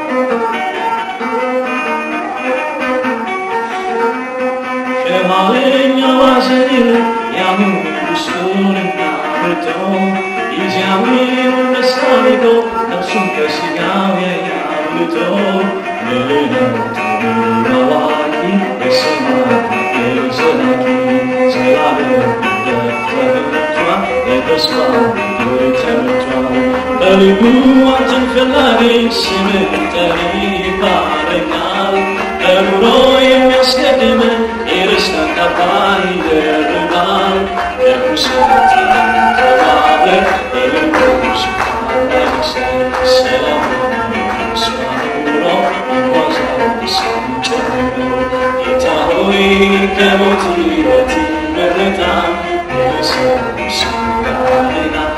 ከኋለኛው ሐዘን ያሁኑ ውስጡንና አብርቶ ጊዜያዊውን ደስታ ንቆ ነፍሱን ከሥጋው ያያብልቶ ምሕረቱ አዋቂ የሰማይ አገር ዘላቂ ዘላለም ደፍተርቷል የተስፋው ምድር ተመቷል በልቡ አንተን ፈላጊ ስምን ጠሪ ይባረካል በኑሮ የሚያስቀድም የደስታ ካባ ይደርባል ከርኩሰት ተባለ በልቡ ዙፋን ላይ ነግሰህ ሰላምን በውስጡ አኑሮ ይጓዛል ደስታን ጨምሮ ጌታ ሆይ ከሞት ሕይወት ይመርጣል የሰው ስም ያድናል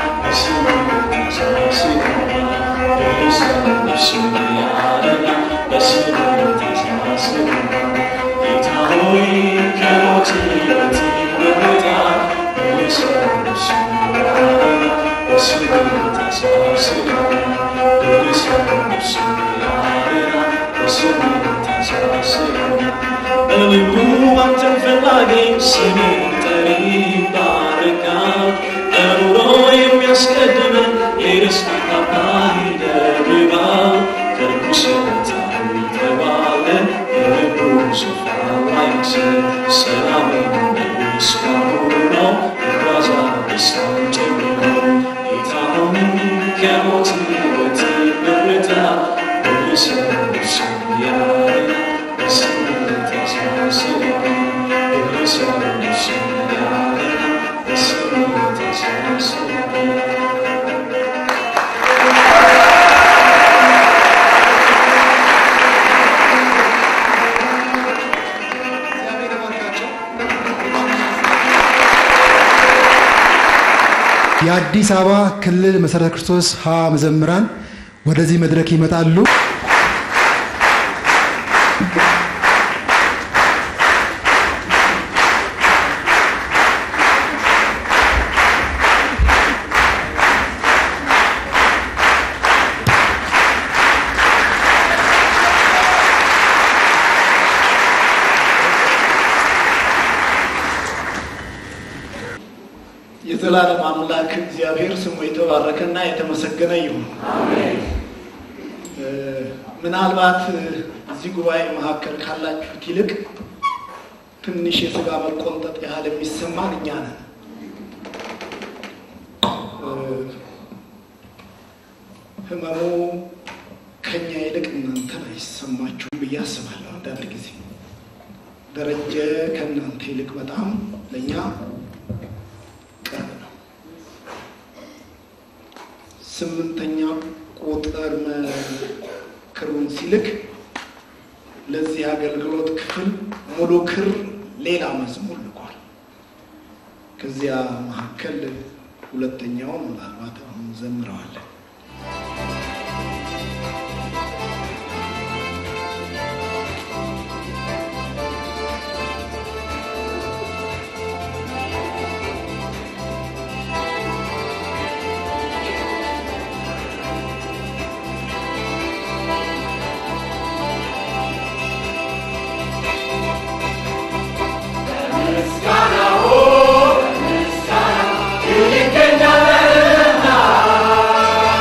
አስቀደመ የደስታ ካባ ይደርባል ከርኩስ በታም ተባለ የልቡ ስፍራ አይክስ ሰላምን እስካሁን ነው ይጓዛል ደስታን ጨምሮ ጌታ ሆይ ከሞት ሕይወት መረታ መልሰን እርሱ ያለ በስምነት ያሳስበን መልሰን እርሱ ያለ በስምነት ያሳስበን የአዲስ አበባ ክልል መሰረተ ክርስቶስ ሀ መዘምራን ወደዚህ መድረክ ይመጣሉ። የዘላለም አምላክ እግዚአብሔር ስሙ የተባረከና የተመሰገነ ይሁን። እ፣ ምናልባት እ፣ እዚህ ጉባኤ መካከል ካላችሁት ይልቅ ትንሽ የስጋ መቆንጠጥ ያህል የሚሰማን እኛ ነን። እ፣ ህመሙ ከኛ ይልቅ እናንተን አይሰማችሁም ብዬ አስባለሁ። አንዳንድ ጊዜ ደረጀ ከእናንተ ይልቅ በጣም ለእኛ ቅርብ ነው። ስምንተኛ ቁጥር ክሩን ሲልክ ለዚህ አገልግሎት ክፍል ሙሉ ክር ሌላ መዝሙር ልኳል። ከዚያ መካከል ሁለተኛውን ምናልባት አሁን ዘምረዋለን። ይገኛልና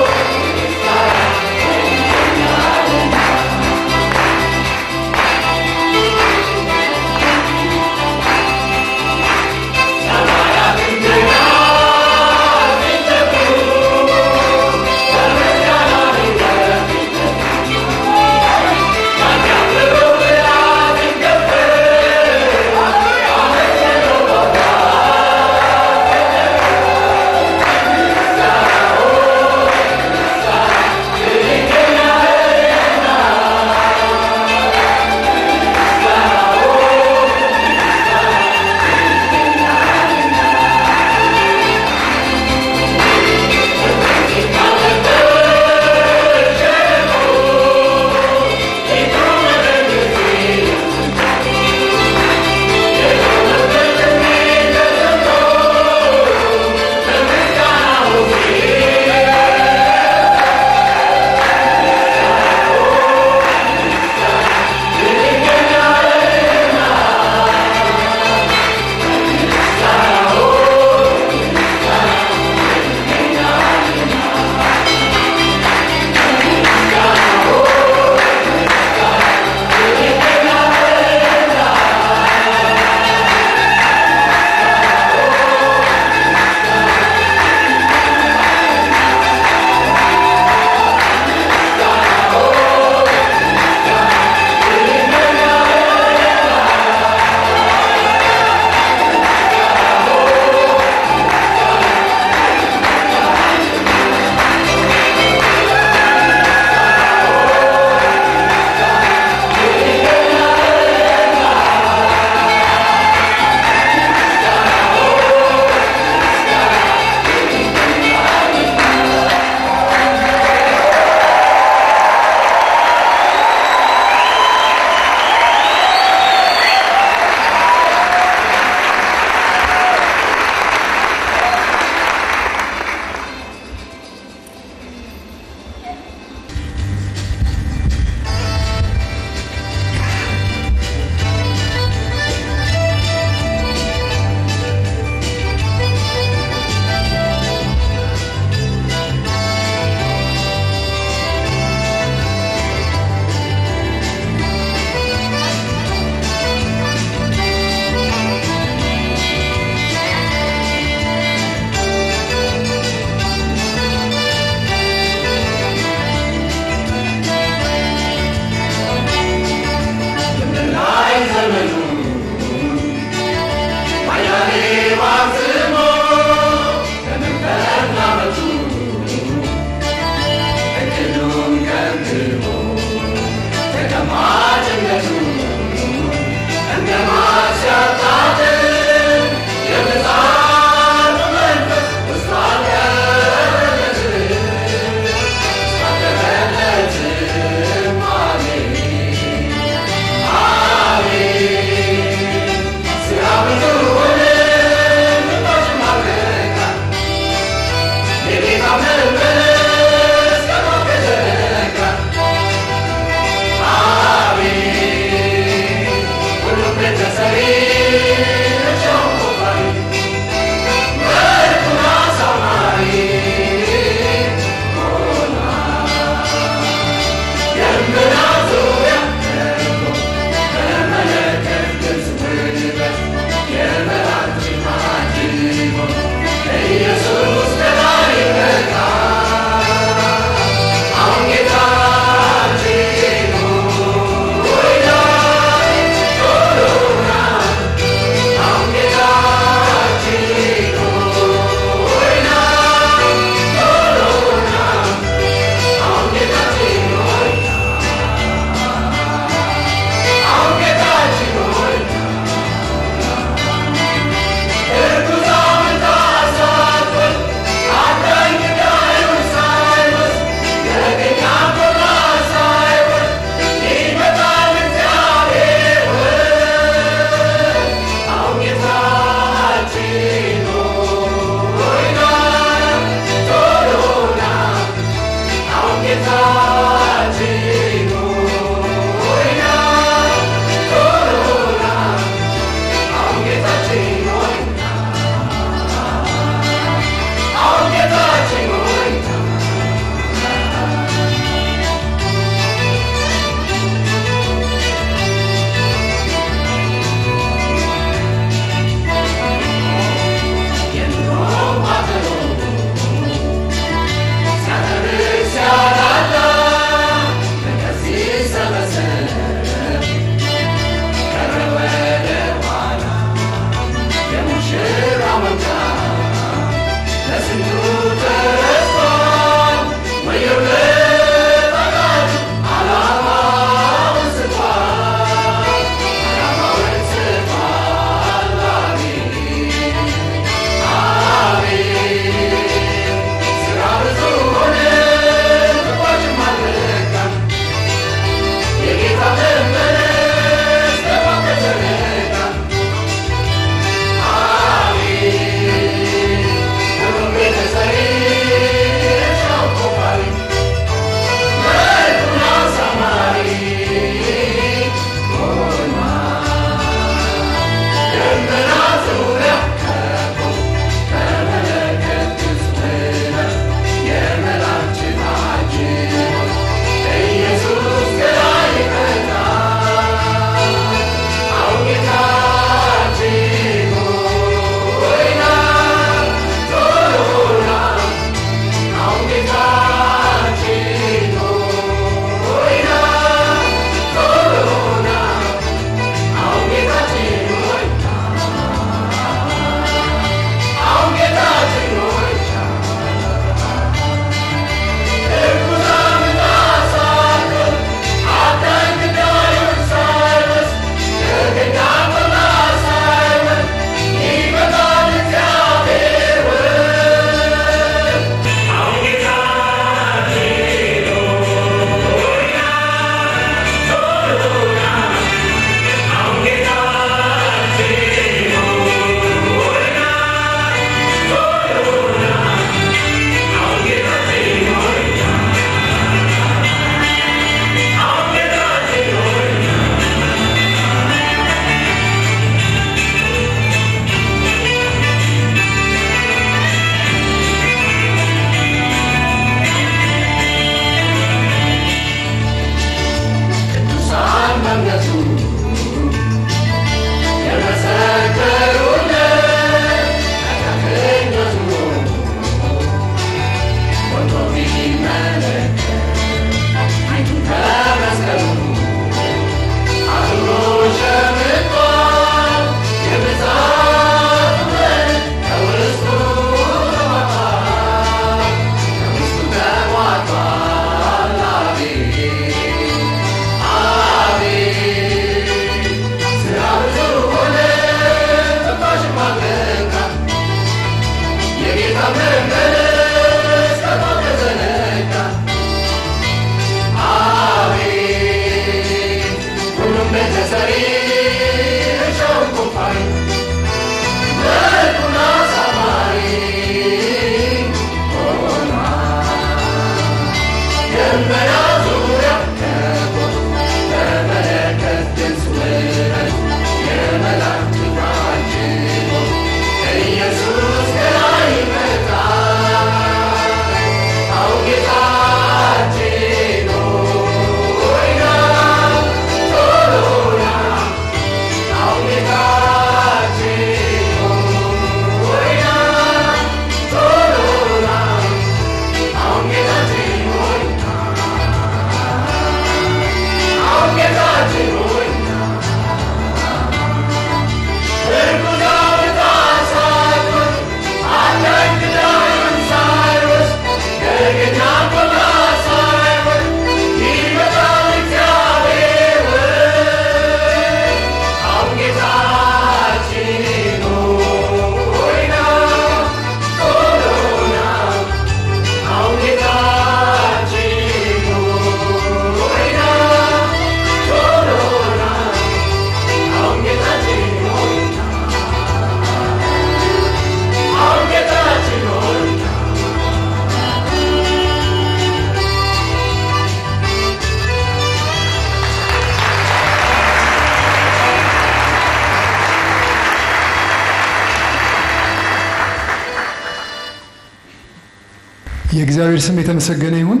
የእግዚአብሔር ስም የተመሰገነ ይሁን።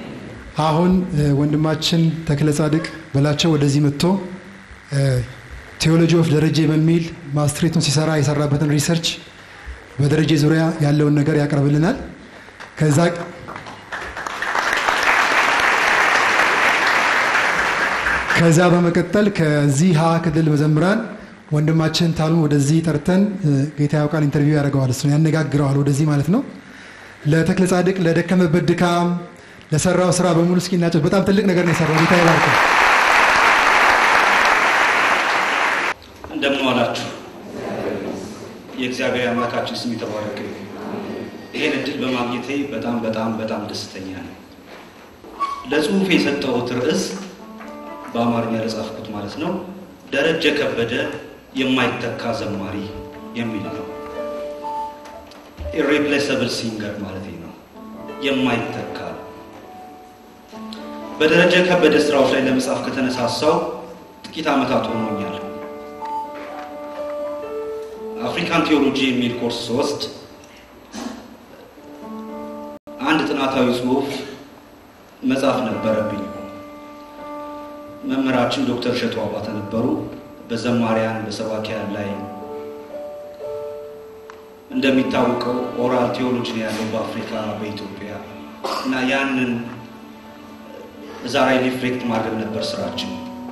አሁን ወንድማችን ተክለ ጻድቅ በላቸው ወደዚህ መጥቶ ቴዎሎጂ ኦፍ ደረጀ በሚል ማስትሬቱን ሲሰራ የሰራበትን ሪሰርች በደረጀ ዙሪያ ያለውን ነገር ያቀርብልናል። ከዛ ከዛ በመቀጠል ከዚህ ሀ ክልል መዘምራን ወንድማችን ታሉን ወደዚህ ጠርተን እ፣ ጌታ ያውቃል ኢንተርቪው ያደርገዋል፣ እሱን ያነጋግረዋል ወደዚህ ማለት ነው። ለተክለ ጻድቅ ለደከመበት ድካም ለሰራው ስራ በሙሉ እስኪ እናጨ በጣም ትልቅ ነገር ነው የሰራው። ጌታ ይባርከው። እንደምን ዋላችሁ። የእግዚአብሔር አምላካችን ስም የተባረከ ይሁን። ይሄን እድል በማግኘቴ በጣም በጣም በጣም ደስተኛ ነኝ። ለጽሁፍ የሰጠሁት ርዕስ በአማርኛ ለጻፍኩት ማለት ነው ደረጀ ከበደ የማይተካ ዘማሪ የሚል ነው። ኢሬፕሌሰብል ሲንገር ማለት ነው። የማይተካ በደረጀ ከበደ ስራዎች ላይ ለመጻፍ ከተነሳሳው ጥቂት ዓመታት ሆኖኛል። አፍሪካን ቴዎሎጂ የሚል ኮርስ ስወስድ አንድ ጥናታዊ ጽሁፍ መጻፍ ነበረብኝ። መምህራችን ዶክተር እሸቱ አባተ ነበሩ። በዘማሪያን በሰባኪያን ላይ እንደሚታወቀው ኦራል ቴዎሎጂ ነው ያለው በአፍሪካ በኢትዮጵያ እና ያንን እዛ ላይ ሪፍሌክት ማድረግ ነበር ስራችን።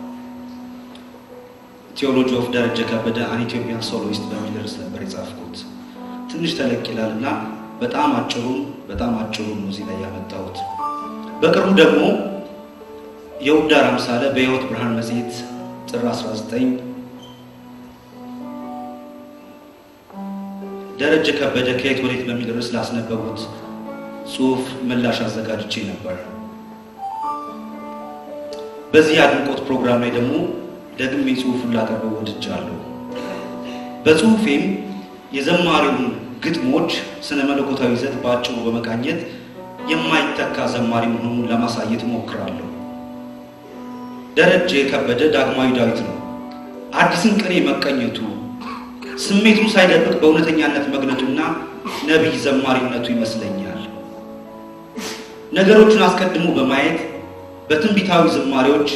ቴዎሎጂ ኦፍ ደረጀ ከበደ አን ኢትዮጵያን ሶሎዊስት በሚል ርዕስ ነበር የጻፍኩት። ትንሽ ተለቅ ይላል እና በጣም አጭሩን በጣም አጭሩን ነው እዚህ ላይ ያመጣሁት። በቅርቡ ደግሞ የውዳር አምሳለ በሕይወት ብርሃን መጽሔት ጥር 19 ደረጀ ከበደ ከየት ወዴት በሚል ርዕስ ላስነበቡት ጽሁፍ ምላሽ አዘጋጅቼ ነበር። በዚህ የአድንቆት ፕሮግራም ላይ ደግሞ ደግሜ ጽሁፉን ላቀርበው ወድጃለሁ። በጽሁፌም የዘማሪውን ግጥሞች ስነ መለኮታዊ ይዘት በአጭሩ በመቃኘት የማይተካ ዘማሪ መሆኑን ለማሳየት እሞክራለሁ። ደረጀ ከበደ ዳግማዊ ዳዊት ነው። አዲስን ቅኔ መቀኘቱ ስሜቱን ሳይደብቅ በእውነተኛነት መግለጡና ነቢይ ዘማሪነቱ ይመስለኛል። ነገሮቹን አስቀድሞ በማየት በትንቢታዊ ዝማሬዎች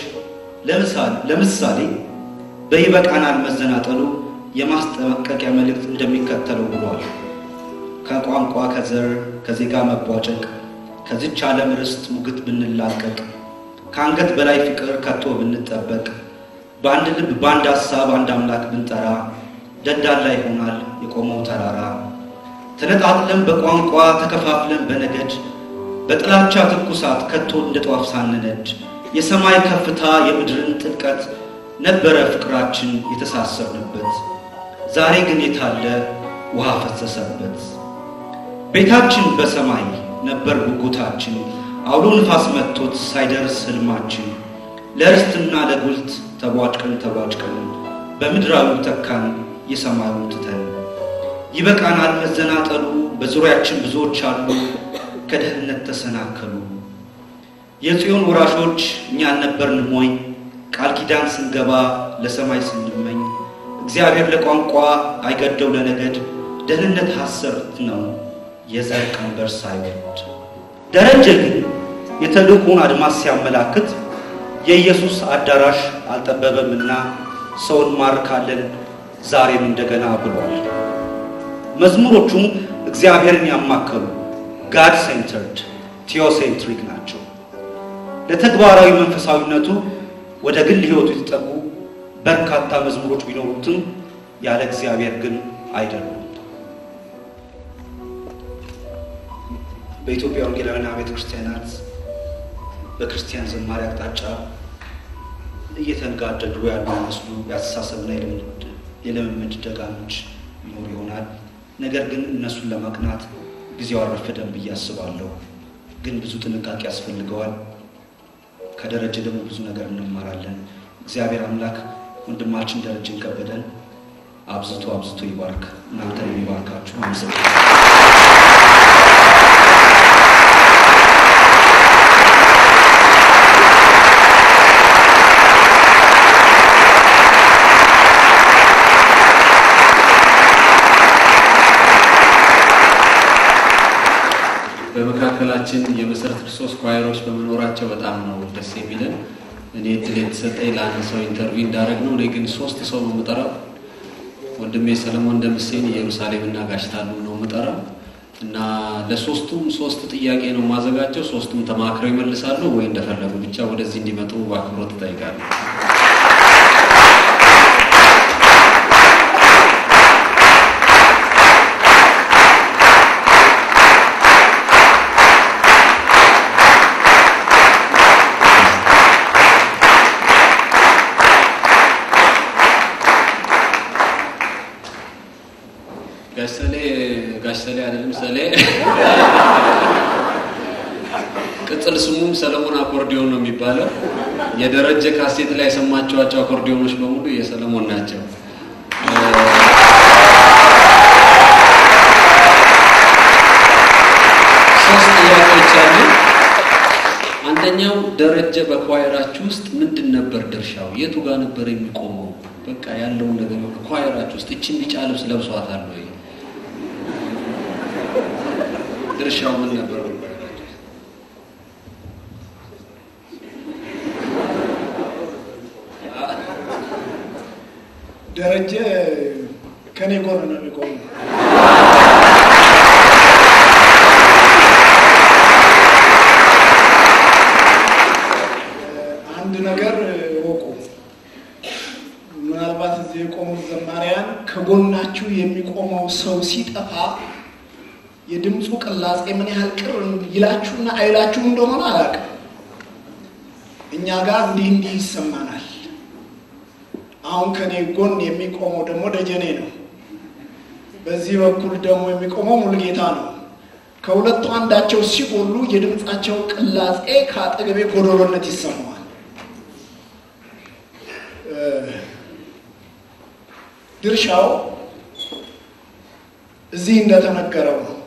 ለምሳሌ በይበቃናል መዘናጠሉ የማስጠንቀቂያ መልእክት እንደሚከተለው ብሏል። ከቋንቋ ከዘር ከዜጋ መቧጨቅ ከዚች ዓለም ርስት ሙግት ብንላቀቅ ከአንገት በላይ ፍቅር ከቶ ብንጠበቅ በአንድ ልብ በአንድ ሀሳብ አንድ አምላክ ብንጠራ ደዳላ ይሆናል የቆመው ተራራ። ተነጣጥለን በቋንቋ ተከፋፍለን በነገድ በጥላቻ ትኩሳት ከቶ እንደ ጧፍ ሳንነድ የሰማይ ከፍታ የምድርን ጥልቀት ነበረ ፍቅራችን የተሳሰርንበት። ዛሬ ግን የታለ ውሃ ፈሰሰበት። ቤታችን በሰማይ ነበር ጉጉታችን አውሎ ንፋስ መጥቶት ሳይደርስ ህልማችን ለርስትና ለጉልት ተቧጭቀን ተቧጭቀን በምድራዊ ተካን የሰማዩ ትተን ይበቃናል መዘናጠሉ በዙሪያችን ብዙዎች አሉ ከደህንነት ተሰናከሉ የጽዮን ወራሾች እኛ አልነበርንም ወይ ቃል ኪዳን ስንገባ ለሰማይ ስንመኝ እግዚአብሔር ለቋንቋ አይገደው ለነገድ ደህንነት ሐሰት ነው የዘር ቀንበር ሳይወድ ደረጀ ግን የተልእኮውን አድማስ ሲያመላክት የኢየሱስ አዳራሽ አልጠበበምና ሰውን ማርካለን ዛሬም እንደገና ብሏል። መዝሙሮቹም እግዚአብሔርን ያማከሉ ጋድ ሴንተርድ ቴዎሴንትሪክ ናቸው። ለተግባራዊ መንፈሳዊነቱ ወደ ግል ሕይወቱ የተጠጉ በርካታ መዝሙሮች ቢኖሩትም ያለ እግዚአብሔር ግን አይደሉም። በኢትዮጵያ ወንጌላውያን ቤተ ክርስቲያናት በክርስቲያን ዘማሪ አቅጣጫ እየተንጋደዱ ያሉ መስሉ የአስተሳሰብና የልምምድ ደጋኖች ይኖሩ ይሆናል። ነገር ግን እነሱን ለማቅናት ጊዜው አልረፈደም ብዬ አስባለሁ። ግን ብዙ ጥንቃቄ ያስፈልገዋል። ከደረጀ ደግሞ ብዙ ነገር እንማራለን። እግዚአብሔር አምላክ ወንድማችን ደረጀን ከበደን አብዝቶ አብዝቶ ይባርክ። እናንተን የሚባርካችሁ አመሰግናለሁ። በመካከላችን የመሰረት ክርስቶስ ኳየሮች በመኖራቸው በጣም ነው ደስ የሚለን። እኔ እድል የተሰጠኝ ለአንድ ሰው ኢንተርቪው እንዳደረግ ነው። እኔ ግን ሶስት ሰው ነው የምጠራው። ወንድሜ ሰለሞን ደምሴን ኢየሩሳሌምና ጋሽታሉ ነው የምጠራው እና ለሶስቱም ሶስት ጥያቄ ነው የማዘጋጀው። ሶስቱም ተማክረው ይመልሳሉ ወይ እንደፈለጉ ብቻ ወደዚህ እንዲመጡ በአክብሮት እጠይቃለሁ። ጋሽ ሰሌ ጋሽ ሰሌ አይደለም ሰሌ ቅጽል ስሙም ሰለሞን አኮርዲዮን ነው የሚባለው። የደረጀ ካሴት ላይ የሰማችኋቸው አኮርዲዮኖች በሙሉ የሰለሞን ናቸው። ሶስት ጥያቄዎች አሉ። አንደኛው ደረጀ በኳየራችሁ ውስጥ ምንድን ነበር ድርሻው? የቱ ጋር ነበር የሚቆመው? በቃ ያለውን ነገር ኳየራችሁ ውስጥ እችን ቢጫ ልብስ ለብሷታል ወይ? ድርሻው ምን ነበር? በኳየራችሁ ውስጥ? ደረጀ ከኔ ጎን ነው የሚቆመው። አንድ ነገር ወቁ። ምናልባት እዚህ የቆሙት ዘማሪያን ከጎናችሁ የሚቆመው ሰው ሲጠፋ የድምፁ ቅላጼ ምን ያህል ቅር ይላችሁና አይላችሁ እንደሆነ አላውቅም። እኛ ጋር እንዲህ እንዲህ ይሰማናል። አሁን ከኔ ጎን የሚቆመው ደግሞ ደጀኔ ነው። በዚህ በኩል ደግሞ የሚቆመው ሙልጌታ ነው። ከሁለቱ አንዳቸው ሲጎሉ የድምፃቸው ቅላጼ ከአጠገቤ ጎዶሎነት ይሰማዋል። ድርሻው እዚህ እንደተነገረው ነው።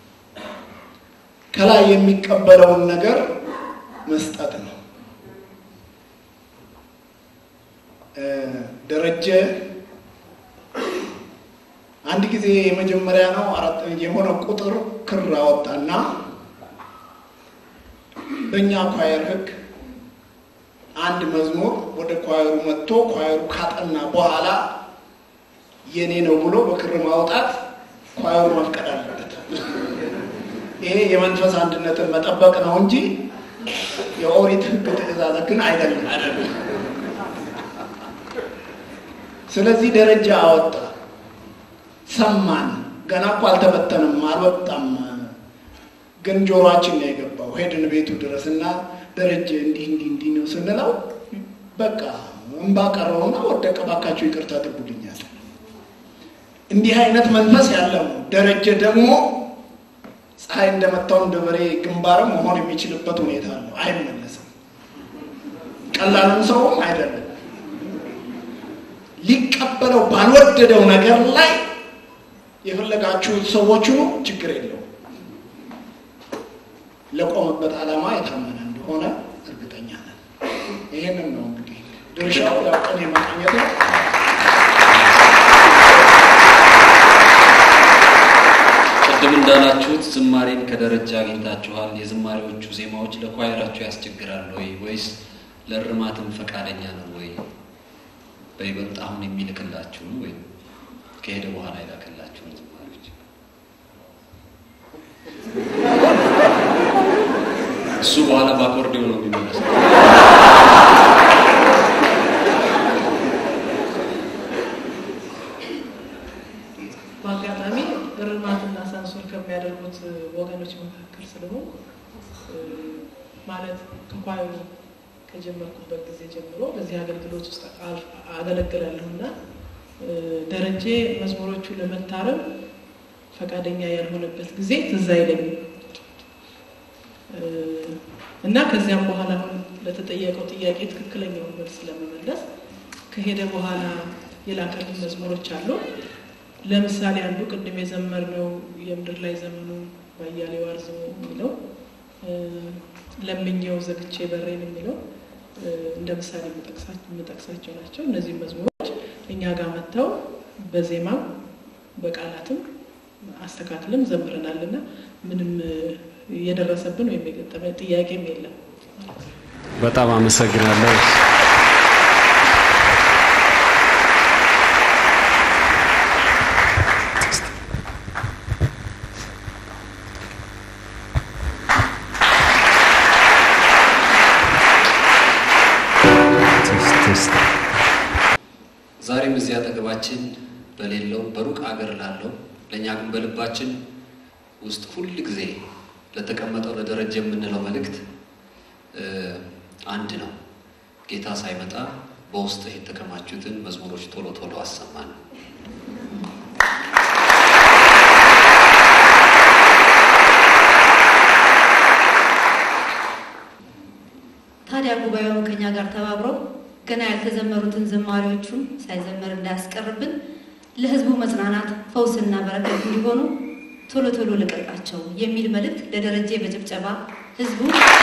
ከላይ የሚቀበለውን ነገር መስጠት ነው። ደረጀ አንድ ጊዜ የመጀመሪያ ነው አራት የሆነ ቁጥር ክር አወጣና በእኛ ኳየር ሕግ አንድ መዝሙር ወደ ኳየሩ መጥቶ ኳየሩ ካጠና በኋላ የኔ ነው ብሎ በክር ማውጣት ኳየሩ መፍቀድ አለበት። ይሄ የመንፈስ አንድነትን መጠበቅ ነው እንጂ የኦሪት ሕግ ትእዛዝ ግን አይደለም። ስለዚህ ደረጃ አወጣ። ሰማን። ገና እኮ አልተበተንም፣ አልወጣም። ግን ጆሮአችን ነው የገባው። ሄድን ቤቱ ድረስ እና ደረጀ እንዲህ እንዲህ እንዲህ ነው ስንለው በቃ እንባ ቀረውና ወደቀ። እባካችሁ ይቅርታ አድርጉልኛል። እንዲህ አይነት መንፈስ ያለው ነው። ደረጀ ደግሞ ፀሐይ እንደመታው እንደ በሬ ግንባርም መሆን የሚችልበት ሁኔታ አለው። አይመለስም። ቀላልም ሰውም አይደለም። ሊቀበለው ባልወደደው ነገር ላይ የፈለጋችሁት ሰዎች ሁኑ፣ ችግር የለው። ለቆመበት ዓላማ የታመነ እንደሆነ እርግጠኛ ነን። ይህንን ነው እንግዲህ ድርሻው ያው ቀን የመቃኘት ነው። ቅድም እንዳላችሁት ዝማሬን ከደረጃ አግኝታችኋል። የዝማሬዎቹ ዜማዎች ለኳየራችሁ ያስቸግራል ወይ ወይስ ለእርማትም ፈቃደኛ ነው ወይ? በይበልጥ አሁን የሚልክላችሁን ወይም ከሄደ በኋላ የላከላችሁን ዝማሬዎች እሱ በኋላ በአኮርዲዮ ነው የሚመለሰው። በአጋጣሚ እርማትና ሳንሱር ከሚያደርጉት ወገኖች መካከል ስለሆን ማለት እንኳን ከጀመርኩበት ጊዜ ጀምሮ በዚህ አገልግሎት ውስጥ አገለግላለሁ እና ደረጀ መዝሙሮቹን ለመታረም ፈቃደኛ ያልሆነበት ጊዜ ትዝ አይለኝም እና ከዚያም በኋላ አሁን ለተጠየቀው ጥያቄ ትክክለኛውን መልስ ለመመለስ ከሄደ በኋላ የላከልን መዝሙሮች አሉ። ለምሳሌ አንዱ ቅድም የዘመርነው የምድር ላይ ዘመኑ ባያሌው አርዝሞ የሚለው ለምኘው ዘግቼ በሬን የሚለው እንደ ምሳሌ የምጠቅሳቸው ናቸው። እነዚህ መዝሙሮች እኛ ጋር መጥተው በዜማም በቃላትም አስተካክልም ዘምረናል እና ምንም የደረሰብን ወይም የገጠመ ጥያቄም የለም። በጣም አመሰግናለሁ። ዛሬም እዚህ አጠገባችን በሌለው በሩቅ አገር ላለው ለእኛ ግን በልባችን ውስጥ ሁል ጊዜ ለተቀመጠው ለደረጀ የምንለው መልእክት አንድ ነው። ጌታ ሳይመጣ በውስጥ የተከማቹትን መዝሙሮች ቶሎ ቶሎ አሰማን። ከኛ ጋር ተባብሮ ገና ያልተዘመሩትን ዝማሬዎቹን ሳይዘመር እንዳያስቀርብን ለህዝቡ መጽናናት ፈውስና በረከት እንዲሆኑ ቶሎ ቶሎ ልቀቃቸው የሚል መልእክት ለደረጀ በጭብጨባ ህዝቡ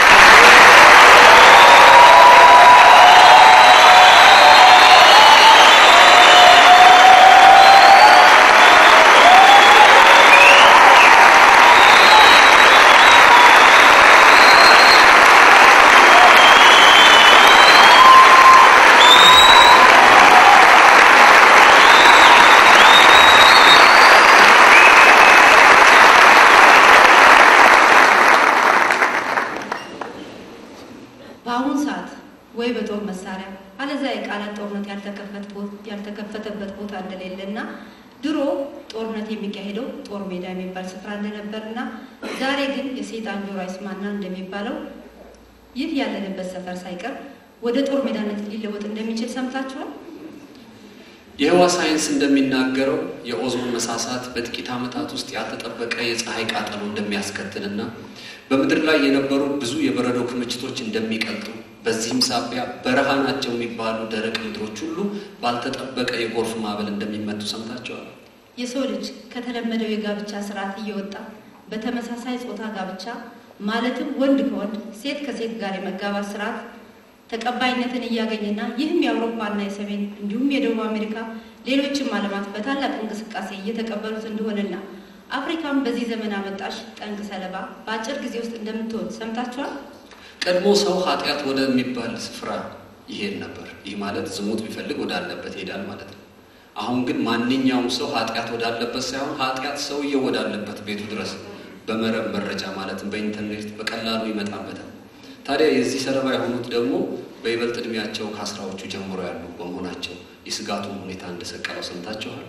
በአሁኑ ሰዓት ወይ በጦር መሳሪያ አለዚያ የቃላት ጦርነት ያልተከፈተበት ቦታ እንደሌለ እና ድሮ ጦርነት የሚካሄደው ጦር ሜዳ የሚባል ስፍራ እንደነበር እና ዛሬ ግን የሰይጣን ጆሮ አይስማና እንደሚባለው ይህ ያለንበት ሰፈር ሳይቀር ወደ ጦር ሜዳነት ሊለወጥ እንደሚችል ሰምታችኋል። የህዋ ሳይንስ እንደሚናገረው የኦዞን መሳሳት በጥቂት ዓመታት ውስጥ ያልተጠበቀ የፀሐይ ቃጠሎ እንደሚያስከትልና በምድር ላይ የነበሩ ብዙ የበረዶ ክምችቶች እንደሚቀልጡ በዚህም ሳቢያ በረሃ ናቸው የሚባሉ ደረቅ ምድሮች ሁሉ ባልተጠበቀ የጎርፍ ማዕበል እንደሚመቱ ሰምታቸዋል። የሰው ልጅ ከተለመደው የጋብቻ ስርዓት እየወጣ በተመሳሳይ ጾታ ጋብቻ ማለትም ወንድ ከወንድ ሴት ከሴት ጋር የመጋባት ስርዓት ተቀባይነትን እያገኘና ይህም የአውሮፓና የሰሜን እንዲሁም የደቡብ አሜሪካ ሌሎችም ዓለማት በታላቅ እንቅስቃሴ እየተቀበሉት እንደሆነና አፍሪካም በዚህ ዘመን አመጣሽ ጠንቅ ሰለባ በአጭር ጊዜ ውስጥ እንደምትሆን ሰምታችኋል። ቀድሞ ሰው ኃጢአት ወደሚባል ስፍራ ይሄድ ነበር። ይህ ማለት ዝሙት ቢፈልግ ወዳለበት ይሄዳል ማለት ነው። አሁን ግን ማንኛውም ሰው ኃጢአት ወዳለበት ሳይሆን ኃጢአት ሰውየው ወዳለበት ቤቱ ድረስ በመረብ መረጃ ማለትም በኢንተርኔት በቀላሉ ይመጣበታል። ታዲያ የዚህ ሰለባ የሆኑት ደግሞ በይበልጥ እድሜያቸው ከአስራዎቹ ጀምሮ ያሉ በመሆናቸው የስጋቱን ሁኔታ እንደሰቀለው ሰምታችኋል።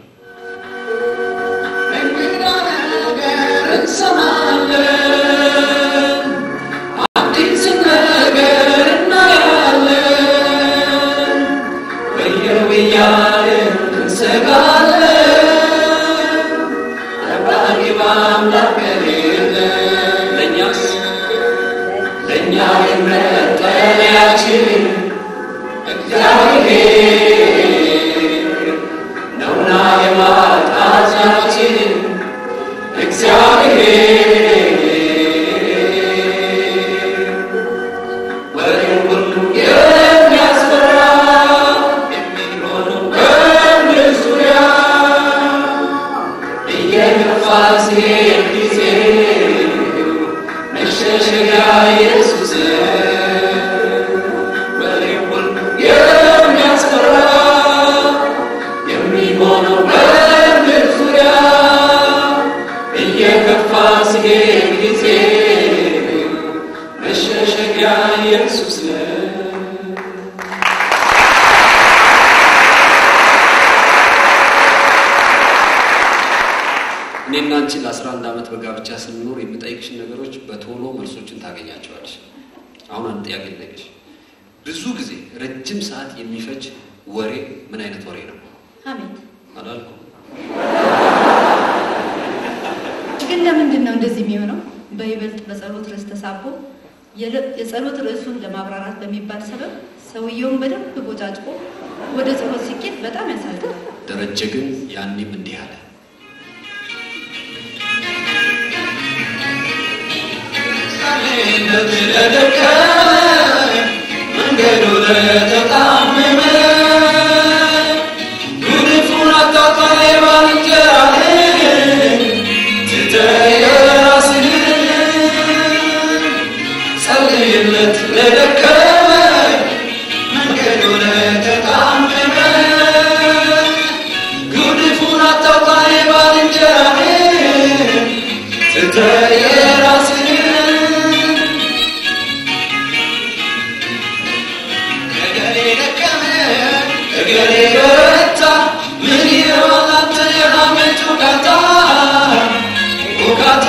እንግዳ ነገር እንሰማለን፣ አዲስ ነገር እናያለን፣ ወየው እያልን እንሰጋለን። ጠባቂ በአምላክ ከሌለን ለእኛስ ለእኛ የመጠለያችን እግዚአብሔር ነውና የማጣታችን እግዚአብሔር ወሬው ሁሉ የሚያስፈራ የሚሆነው በምድር ዙሪያ እየገፋ ሲሄድ ጊዜው መሸሸጊያ ኢየሱስ ወሬው ሁሉ የሚያስፈራ የሚሆነው በምድር ዙሪያ እየከፋ ሲሄድ ጊዜ መሸሸጊያ ኢየሱስ ነው። እኔና አንቺ ለ11 ዓመት በጋብቻ ስንኖር የምጠይቅሽን ነገሮች በቶሎ መልሶችን ታገኛቸዋለሽ። አሁን አንድ ጥያቄ ልጠይቅሽ። ብዙ ጊዜ ረጅም ሰዓት የሚፈጅ ወሬ ምን አይነት ወሬ ነው? ሀሜት አላልኩም። ግን ለምንድን ነው እንደዚህ የሚሆነው? በይበልጥ በጸሎት ርዕስ ተሳቦ የለ- የጸሎት ርዕሱን ለማብራራት በሚባል ሰበብ ሰውየውን በደንብ ቦጫጭቆ ወደ ጸሎት ሲኬድ በጣም ያሳዝናል። ደረጀ ግን ያኔም እንዲህ አለ። መንገዱ ለተጣመመ ጉድፉን አታጣይ ባልንጀራህን ትተህ የራስህን ጸልይለት ለደከመ መንገዱ ለተጣመመ ጉድፉን አታጣይ ባልንጀራህን ትተህ የራስህን እገሌ ደከመ እገሌ በረታ ምን ይሆናል አንተ የሐሜት ውቃታ ውቃታ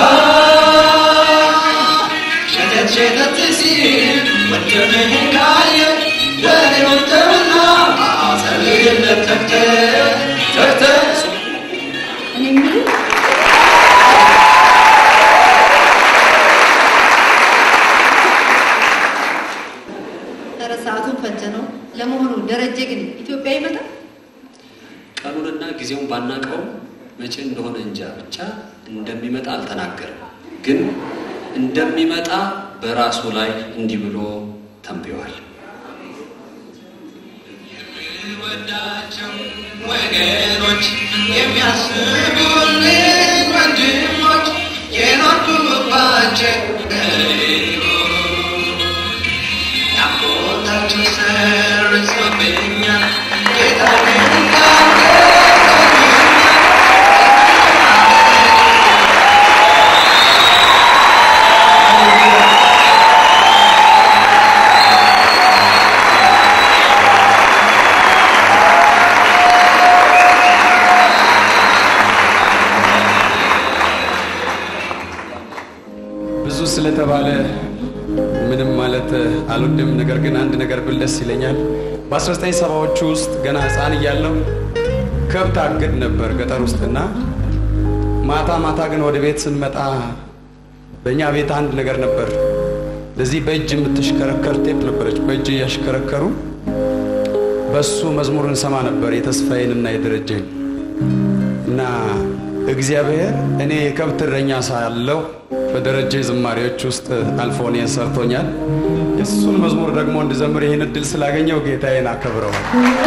ሸተት ሸተት ሲል ወንድምህን ካየ ወሬውን ተውና ጸልይለት ተግተህ ተግተህ እኔ የምልህ ኧረ ሰዓቱን ባናቀውም መቼ እንደሆነ እንጃ ብቻ እንደሚመጣ አልተናገርም። ግን እንደሚመጣ በራሱ ላይ እንዲህ ብሎ ተንብዮአል። ወዳቸው ወገኖች የሚያስቡልኝ ወንድሞች የኖርኩባቸው ናፍቆታቸው ሰርጾብኛል ጌታ ግን ብዙ ስለተባለ ምንም ማለት አልወድም። ነገር ግን አንድ ነገር ብል ደስ ይለኛል። በ1970ዎቹ ውስጥ ገና ሕፃን እያለሁ ከብት አግድ ነበር ገጠር ውስጥና ማታ ማታ ግን ወደ ቤት ስንመጣ በእኛ ቤት አንድ ነገር ነበር። ለዚህ በእጅ የምትሽከረከር ቴፕ ነበረች። በእጅ እያሽከረከሩ በሱ መዝሙር እንሰማ ነበር የተስፋዬንና የደረጀኝ እና እግዚአብሔር እኔ የከብት እረኛ ሳለሁ በደረጀ ዝማሬዎች ውስጥ አልፎ እኔን ሰርቶኛል። የእሱን መዝሙር ደግሞ እንድዘምር ይህን እድል ስላገኘው ጌታዬን አከብረዋል።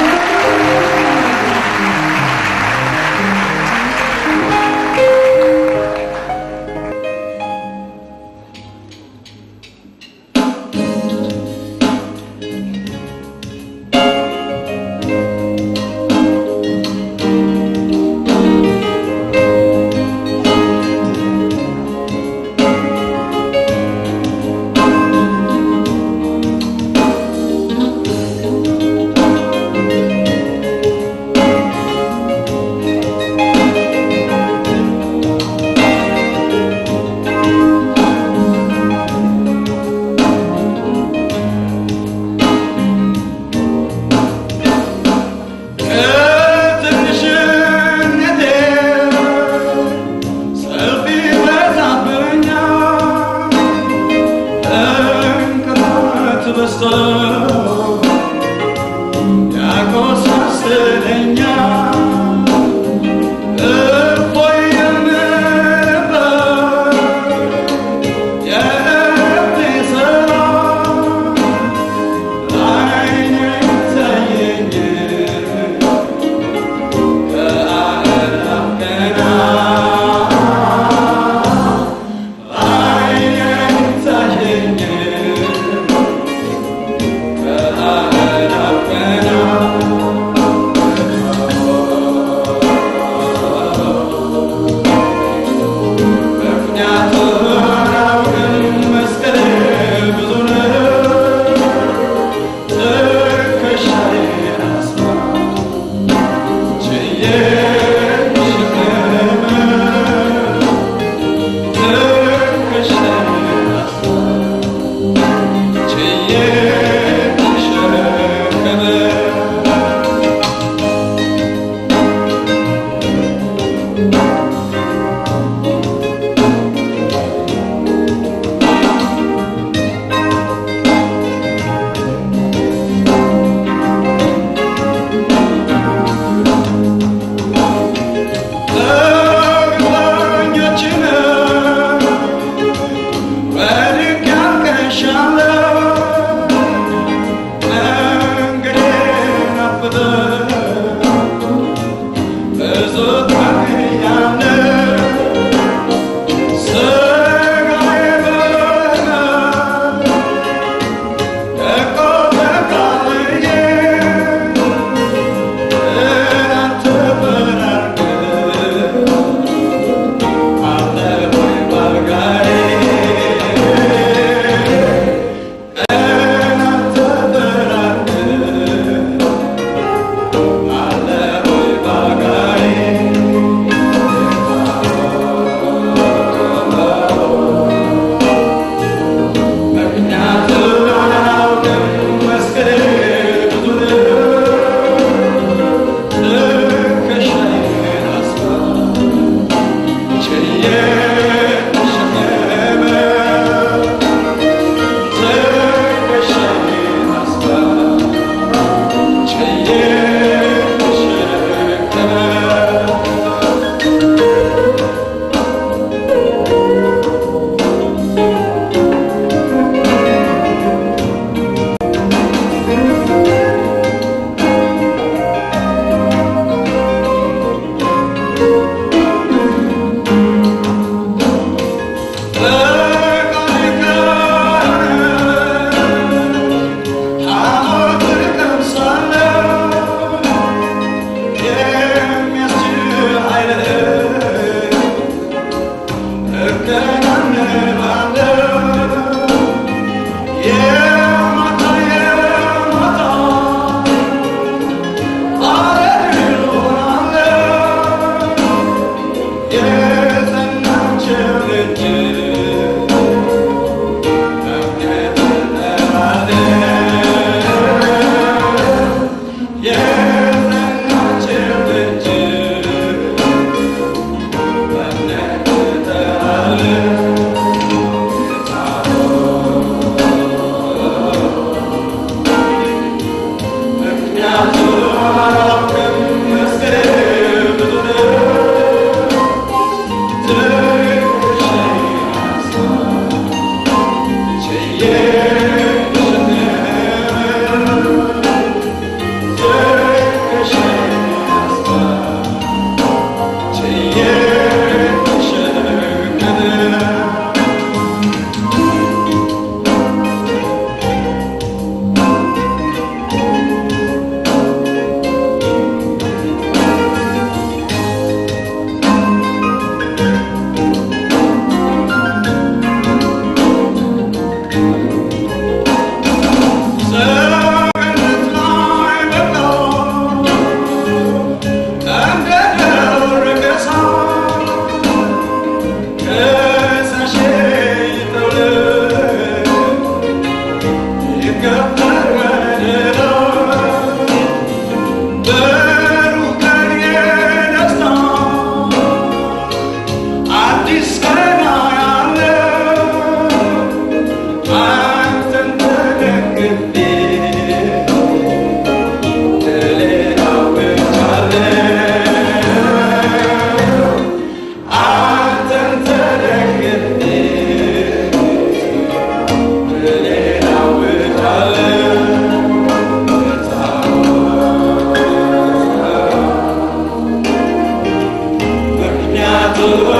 ከትንሽነቴ ሰልፍ ይበዛብኛል፣ እንቅፋት በዝቶ ያቆሳስለኛል። እፎይ የምልበት የልቤ ሰላም ዓይኔ ይታየኛል።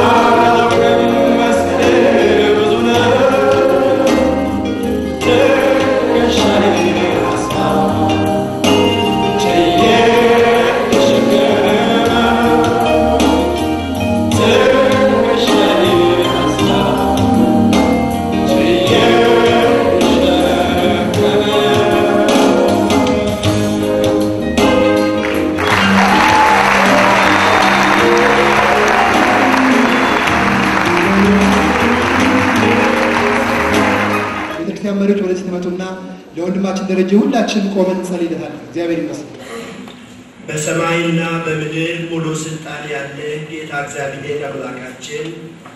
ቤተክርስቲያን መሪዎች ወደዚህ ትመጡና ለወንድማችን ደረጀ ሁላችን ቆመን እንጸልይለታለን። እግዚአብሔር ይመስገን። በሰማይና በምድር ሙሉ ስልጣን ያለ ጌታ እግዚአብሔር አምላካችን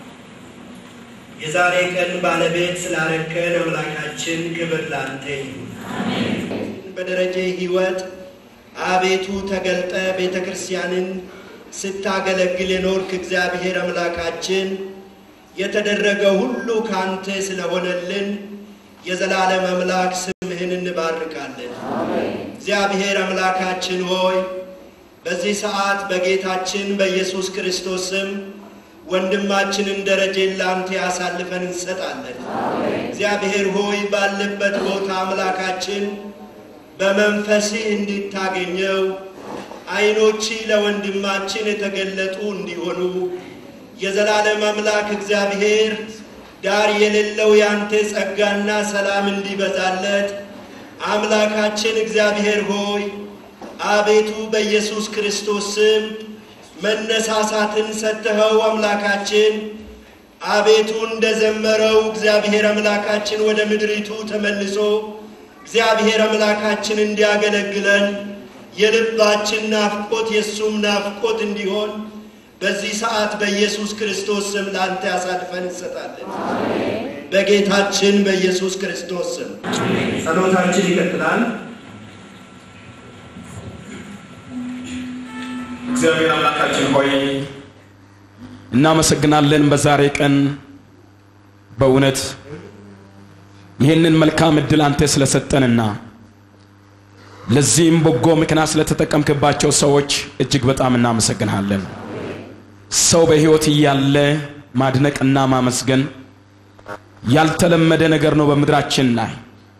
የዛሬ ቀን ባለቤት ስላረከን አምላካችን ክብር ላንተ ይሁን። በደረጀ ሕይወት አቤቱ ተገልጠ ቤተ ክርስቲያንን ስታገለግል የኖርክ እግዚአብሔር አምላካችን የተደረገ ሁሉ ካንተ ስለሆነልን የዘላለም አምላክ ስምህን እንባርካለን። እግዚአብሔር አምላካችን ሆይ በዚህ ሰዓት በጌታችን በኢየሱስ ክርስቶስ ስም ወንድማችንን ደረጀን ለአንተ አሳልፈን እንሰጣለን። እግዚአብሔር ሆይ ባለበት ቦታ አምላካችን በመንፈስህ እንድታገኘው ዓይኖች ለወንድማችን የተገለጡ እንዲሆኑ የዘላለም አምላክ እግዚአብሔር ዳር የሌለው ያንተ ጸጋና ሰላም እንዲበዛለት አምላካችን እግዚአብሔር ሆይ አቤቱ በኢየሱስ ክርስቶስ ስም መነሳሳትን ሰጥተኸው አምላካችን አቤቱ እንደዘመረው እግዚአብሔር አምላካችን ወደ ምድሪቱ ተመልሶ እግዚአብሔር አምላካችን እንዲያገለግለን የልባችን ናፍቆት የእሱም ናፍቆት እንዲሆን በዚህ ሰዓት በኢየሱስ ክርስቶስ ስም ለአንተ ያሳልፈን እንሰጣለን። በጌታችን በኢየሱስ ክርስቶስ ስም ጸሎታችን ይቀጥላል። እግዚአብሔር አምላካችን ሆይ እናመሰግናለን። በዛሬ ቀን በእውነት ይህንን መልካም እድል አንተ ስለሰጠንና ለዚህም በጎ ምክንያት ስለተጠቀምክባቸው ሰዎች እጅግ በጣም እናመሰግንሃለን። ሰው በሕይወት እያለ ማድነቅና ማመስገን ያልተለመደ ነገር ነው በምድራችን ላይ።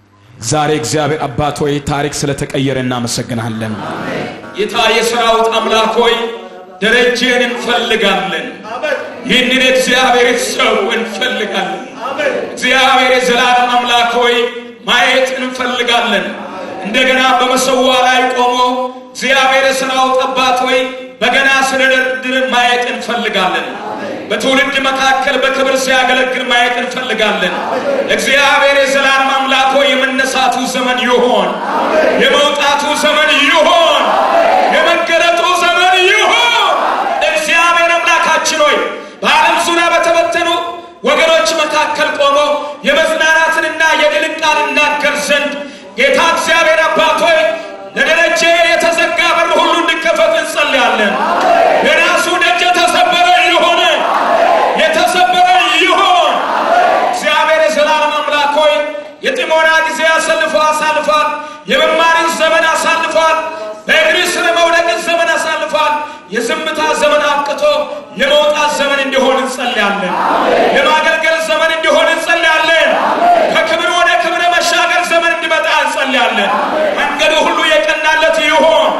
ዛሬ እግዚአብሔር አባት ሆይ ታሪክ ስለተቀየረ እናመሰግንሃለን። ጌታ የሰራዊት አምላክ ሆይ ደረጀን እንፈልጋለን። ይህንን እግዚአብሔር ሰው እንፈልጋለን። እግዚአብሔር የዘላለም አምላክ ሆይ ማየት እንፈልጋለን። እንደገና በመሰዋ ላይ ቆሞ እግዚአብሔር የሰራዊት አባት ሆይ በገና ስለደርድር ማየት እንፈልጋለን። በትውልድ መካከል በክብር ሲያገለግል ማየት እንፈልጋለን። እግዚአብሔር የዘላለም አምላክ ሆይ የመነሳቱ ዘመን ይሆን፣ የመውጣቱ ዘመን ይሆን፣ የመገለጡ ዘመን ይሆን። እግዚአብሔር አምላካችን ሆይ በዓለም ዙሪያ በተበተኑ ወገኖች መካከል ቆሞ የመጽናናትንና የድልን ቃል እናገር ዘንድ ጌታ እግዚአብሔር አባት ሆይ ለደረጀ የተዘጋ በር ሁሉ እንዲከፈት እንጸልያለን። የራሱ ደጅ የተሰበረ ይሆን፣ የተሰበረ ይሆን። እግዚአብሔር የዘላለም አምላክ ሆይ የጥሞና ጊዜ አሳልፎ አሳልፏል። የመማርን ዘመን አሳልፏል። በእግር ስር መውደቅን ዘመን አሳልፏል። የዝምታ ዘመን አብቅቶ የመውጣት ዘመን እንዲሆን እንጸልያለን። የማገልገል ዘመን እንዲሆን እንጸልያለን። ከክብር ወደ ክብር መሻገር ዘመን እንዲመጣ እንጸልያለን። መንገዱ ሁሉ የቀናለት ይሆን፣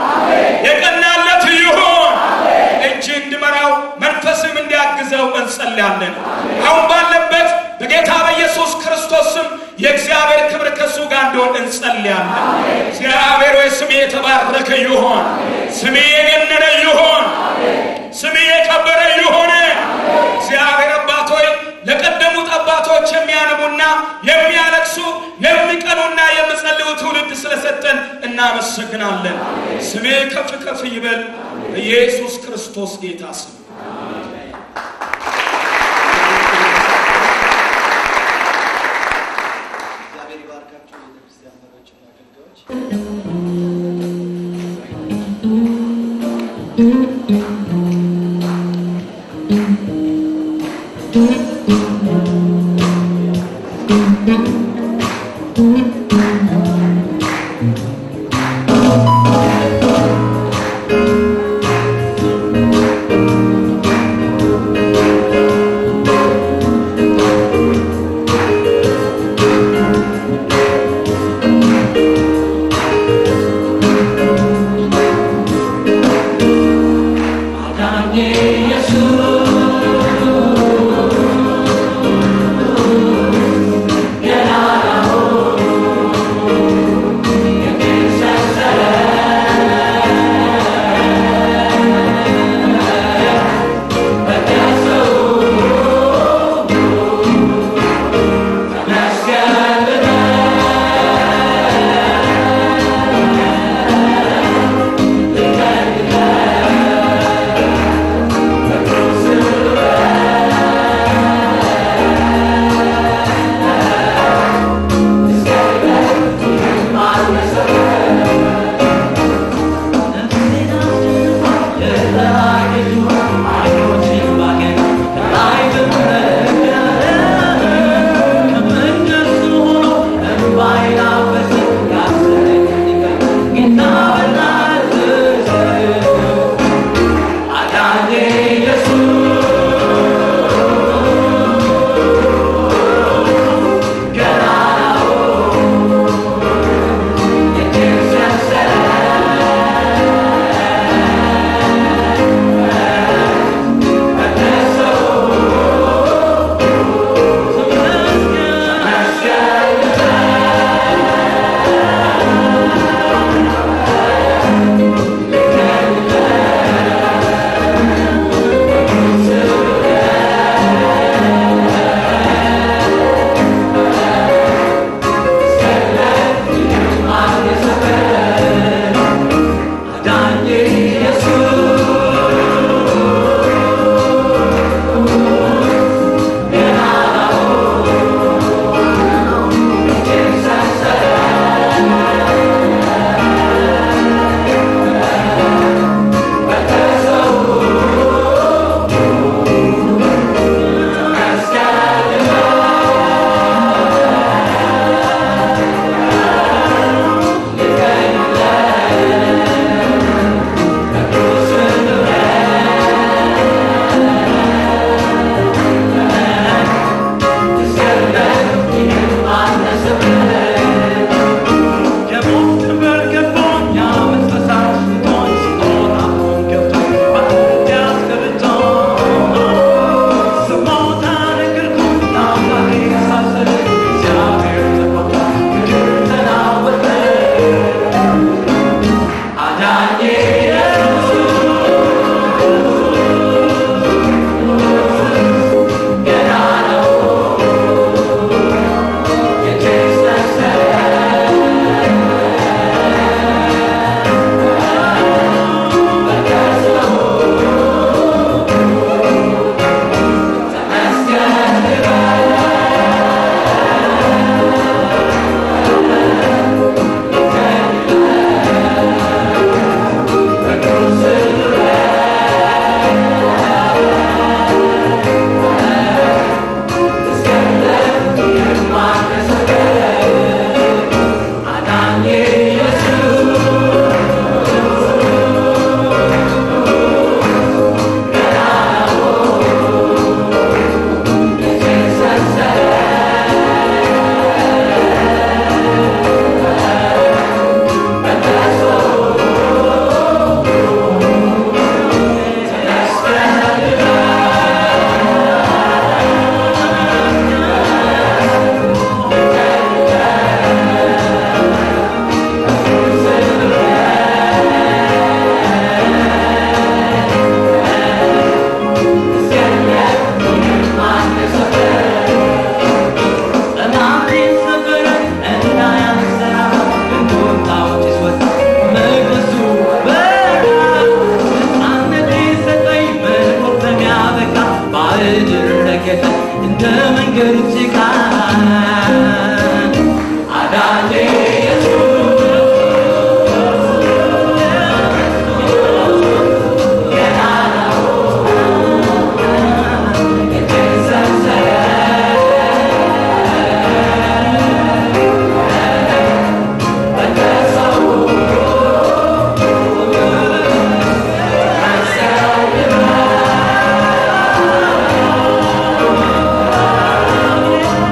የቀናለት ይሆን። እጅ እንዲመራው መንፈስም እንዲያግዘው እንጸልያለን። አሁን ባለበት በጌታ በኢየሱስ ክርስቶስ ስም የእግዚአብሔር ክብር ከእሱ ጋር እንዲሆን እንጸልያለን። እግዚአብሔር ወይ ስሜ የተባረከ ይሆን፣ ስሜ የገነነ ይሆን፣ ስሜ የከበረ ይሆን። እግዚአብሔር አባት ሆይ ለቀደሙት አባቶች የሚያነቡና የሚያለቅሱ የሚቀኑና የሚጸልዩ ትውልድ ስለሰጠን እናመሰግናለን። ስሜ ከፍ ከፍ ይበል በኢየሱስ ክርስቶስ ጌታ ስም። Thank የመንገድ ጭቃ አዳኜ Thank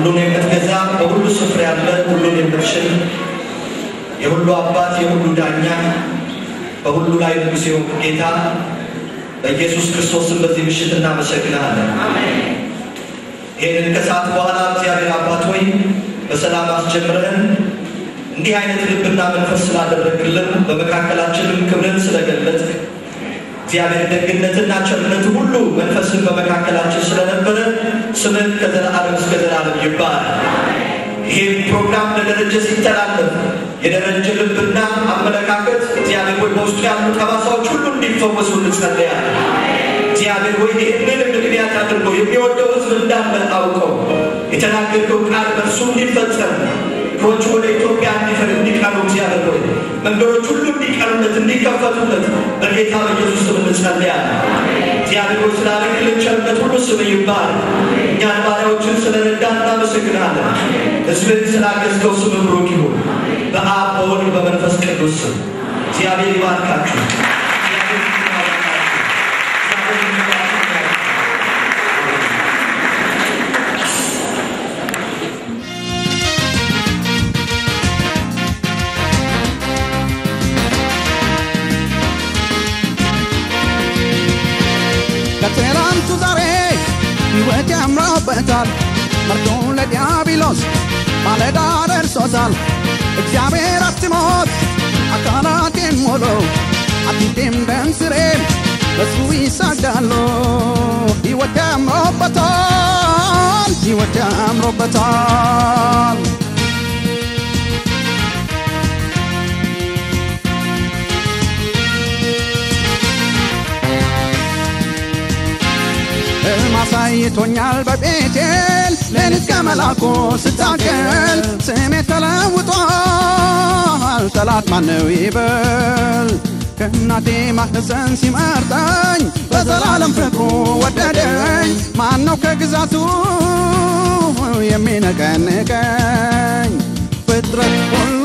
ሁሉን የምትገዛ በሁሉ ስፍራ ያለ ሁሉን የምትችል የሁሉ አባት የሁሉ ዳኛ በሁሉ ላይ ንጉሥ የሆንክ ጌታ በኢየሱስ ክርስቶስም በዚህ ምሽት እናመሰግናለን። ይህንን ከሰዓት በኋላ እግዚአብሔር አባት ሆይ በሰላም አስጀምረን እንዲህ አይነት ልብና መንፈስ ስላደረግልን በመካከላችንም ክብርን ስለገለጥክ እግዚአብሔር ደግነትና ቸርነት ሁሉ መንፈስን በመካከላችን ስለነበረ ስምህ ከዘላለም እስከ ዘላለም ይባላል። ይህም ፕሮግራም ለደረጀ ሲተላለፍ የደረጀ ልብና አመለካከት እግዚአብሔር ሆይ በውስጡ ያሉ ጠባሳዎች ሁሉ እንዲፈወሱ እንጸልያለን። እግዚአብሔር ሆይ ይህንን ምክንያት አድርጎ የሚወደው ሕዝብ እንዳለ አውቀው የተናገርከው ቃል በእርሱ እንዲፈጸም እግሮቹ ወደ ኢትዮጵያ እንዲፈር እንዲቀሩ እግዚአብሔር ሆይ መንገዶች ሁሉ እንዲቀሩለት እንዲከፈቱለት በጌታ በኢየሱስ ስም እንጸልያለን። እግዚአብሔር ሆይ ስላደረግልን ቸርነት ሁሉ ስም ይባረክ። እኛን ባሪያዎችን ስለረዳ እናመሰግናለን። ሕዝብን ስላገዝከው ስም ብሩክ ይሁን። በአብ በወልድ በመንፈስ ቅዱስ ስም እግዚአብሔር ይባርካችሁ። ከትላንቱ ዛሬ ሕይወት ያምራበታል። መርዶ ለዲያብሎስ ማለዳ ደርሶታል። እግዚአብሔር አትሞት አካላቴን ሞሎ አጥንቴም ደም ስሬም በሱ ይሳጋሉ። ሕይወት ያምሮበታል፣ ሕይወት ያምሮበታል። ሕልም አሳይቶኛል በቤቴል ሌሊት ከመላኩ ስታገል ስሜ ተለውጧል። ጠላት ማነው ይበል ከእናቴ ማህፀን ሲመርጠኝ በዘላለም ፍቅሩ ወደደኝ። ማነው ከግዛቱ የሚነቀንቀኝ? ፍጥረት ሁሉ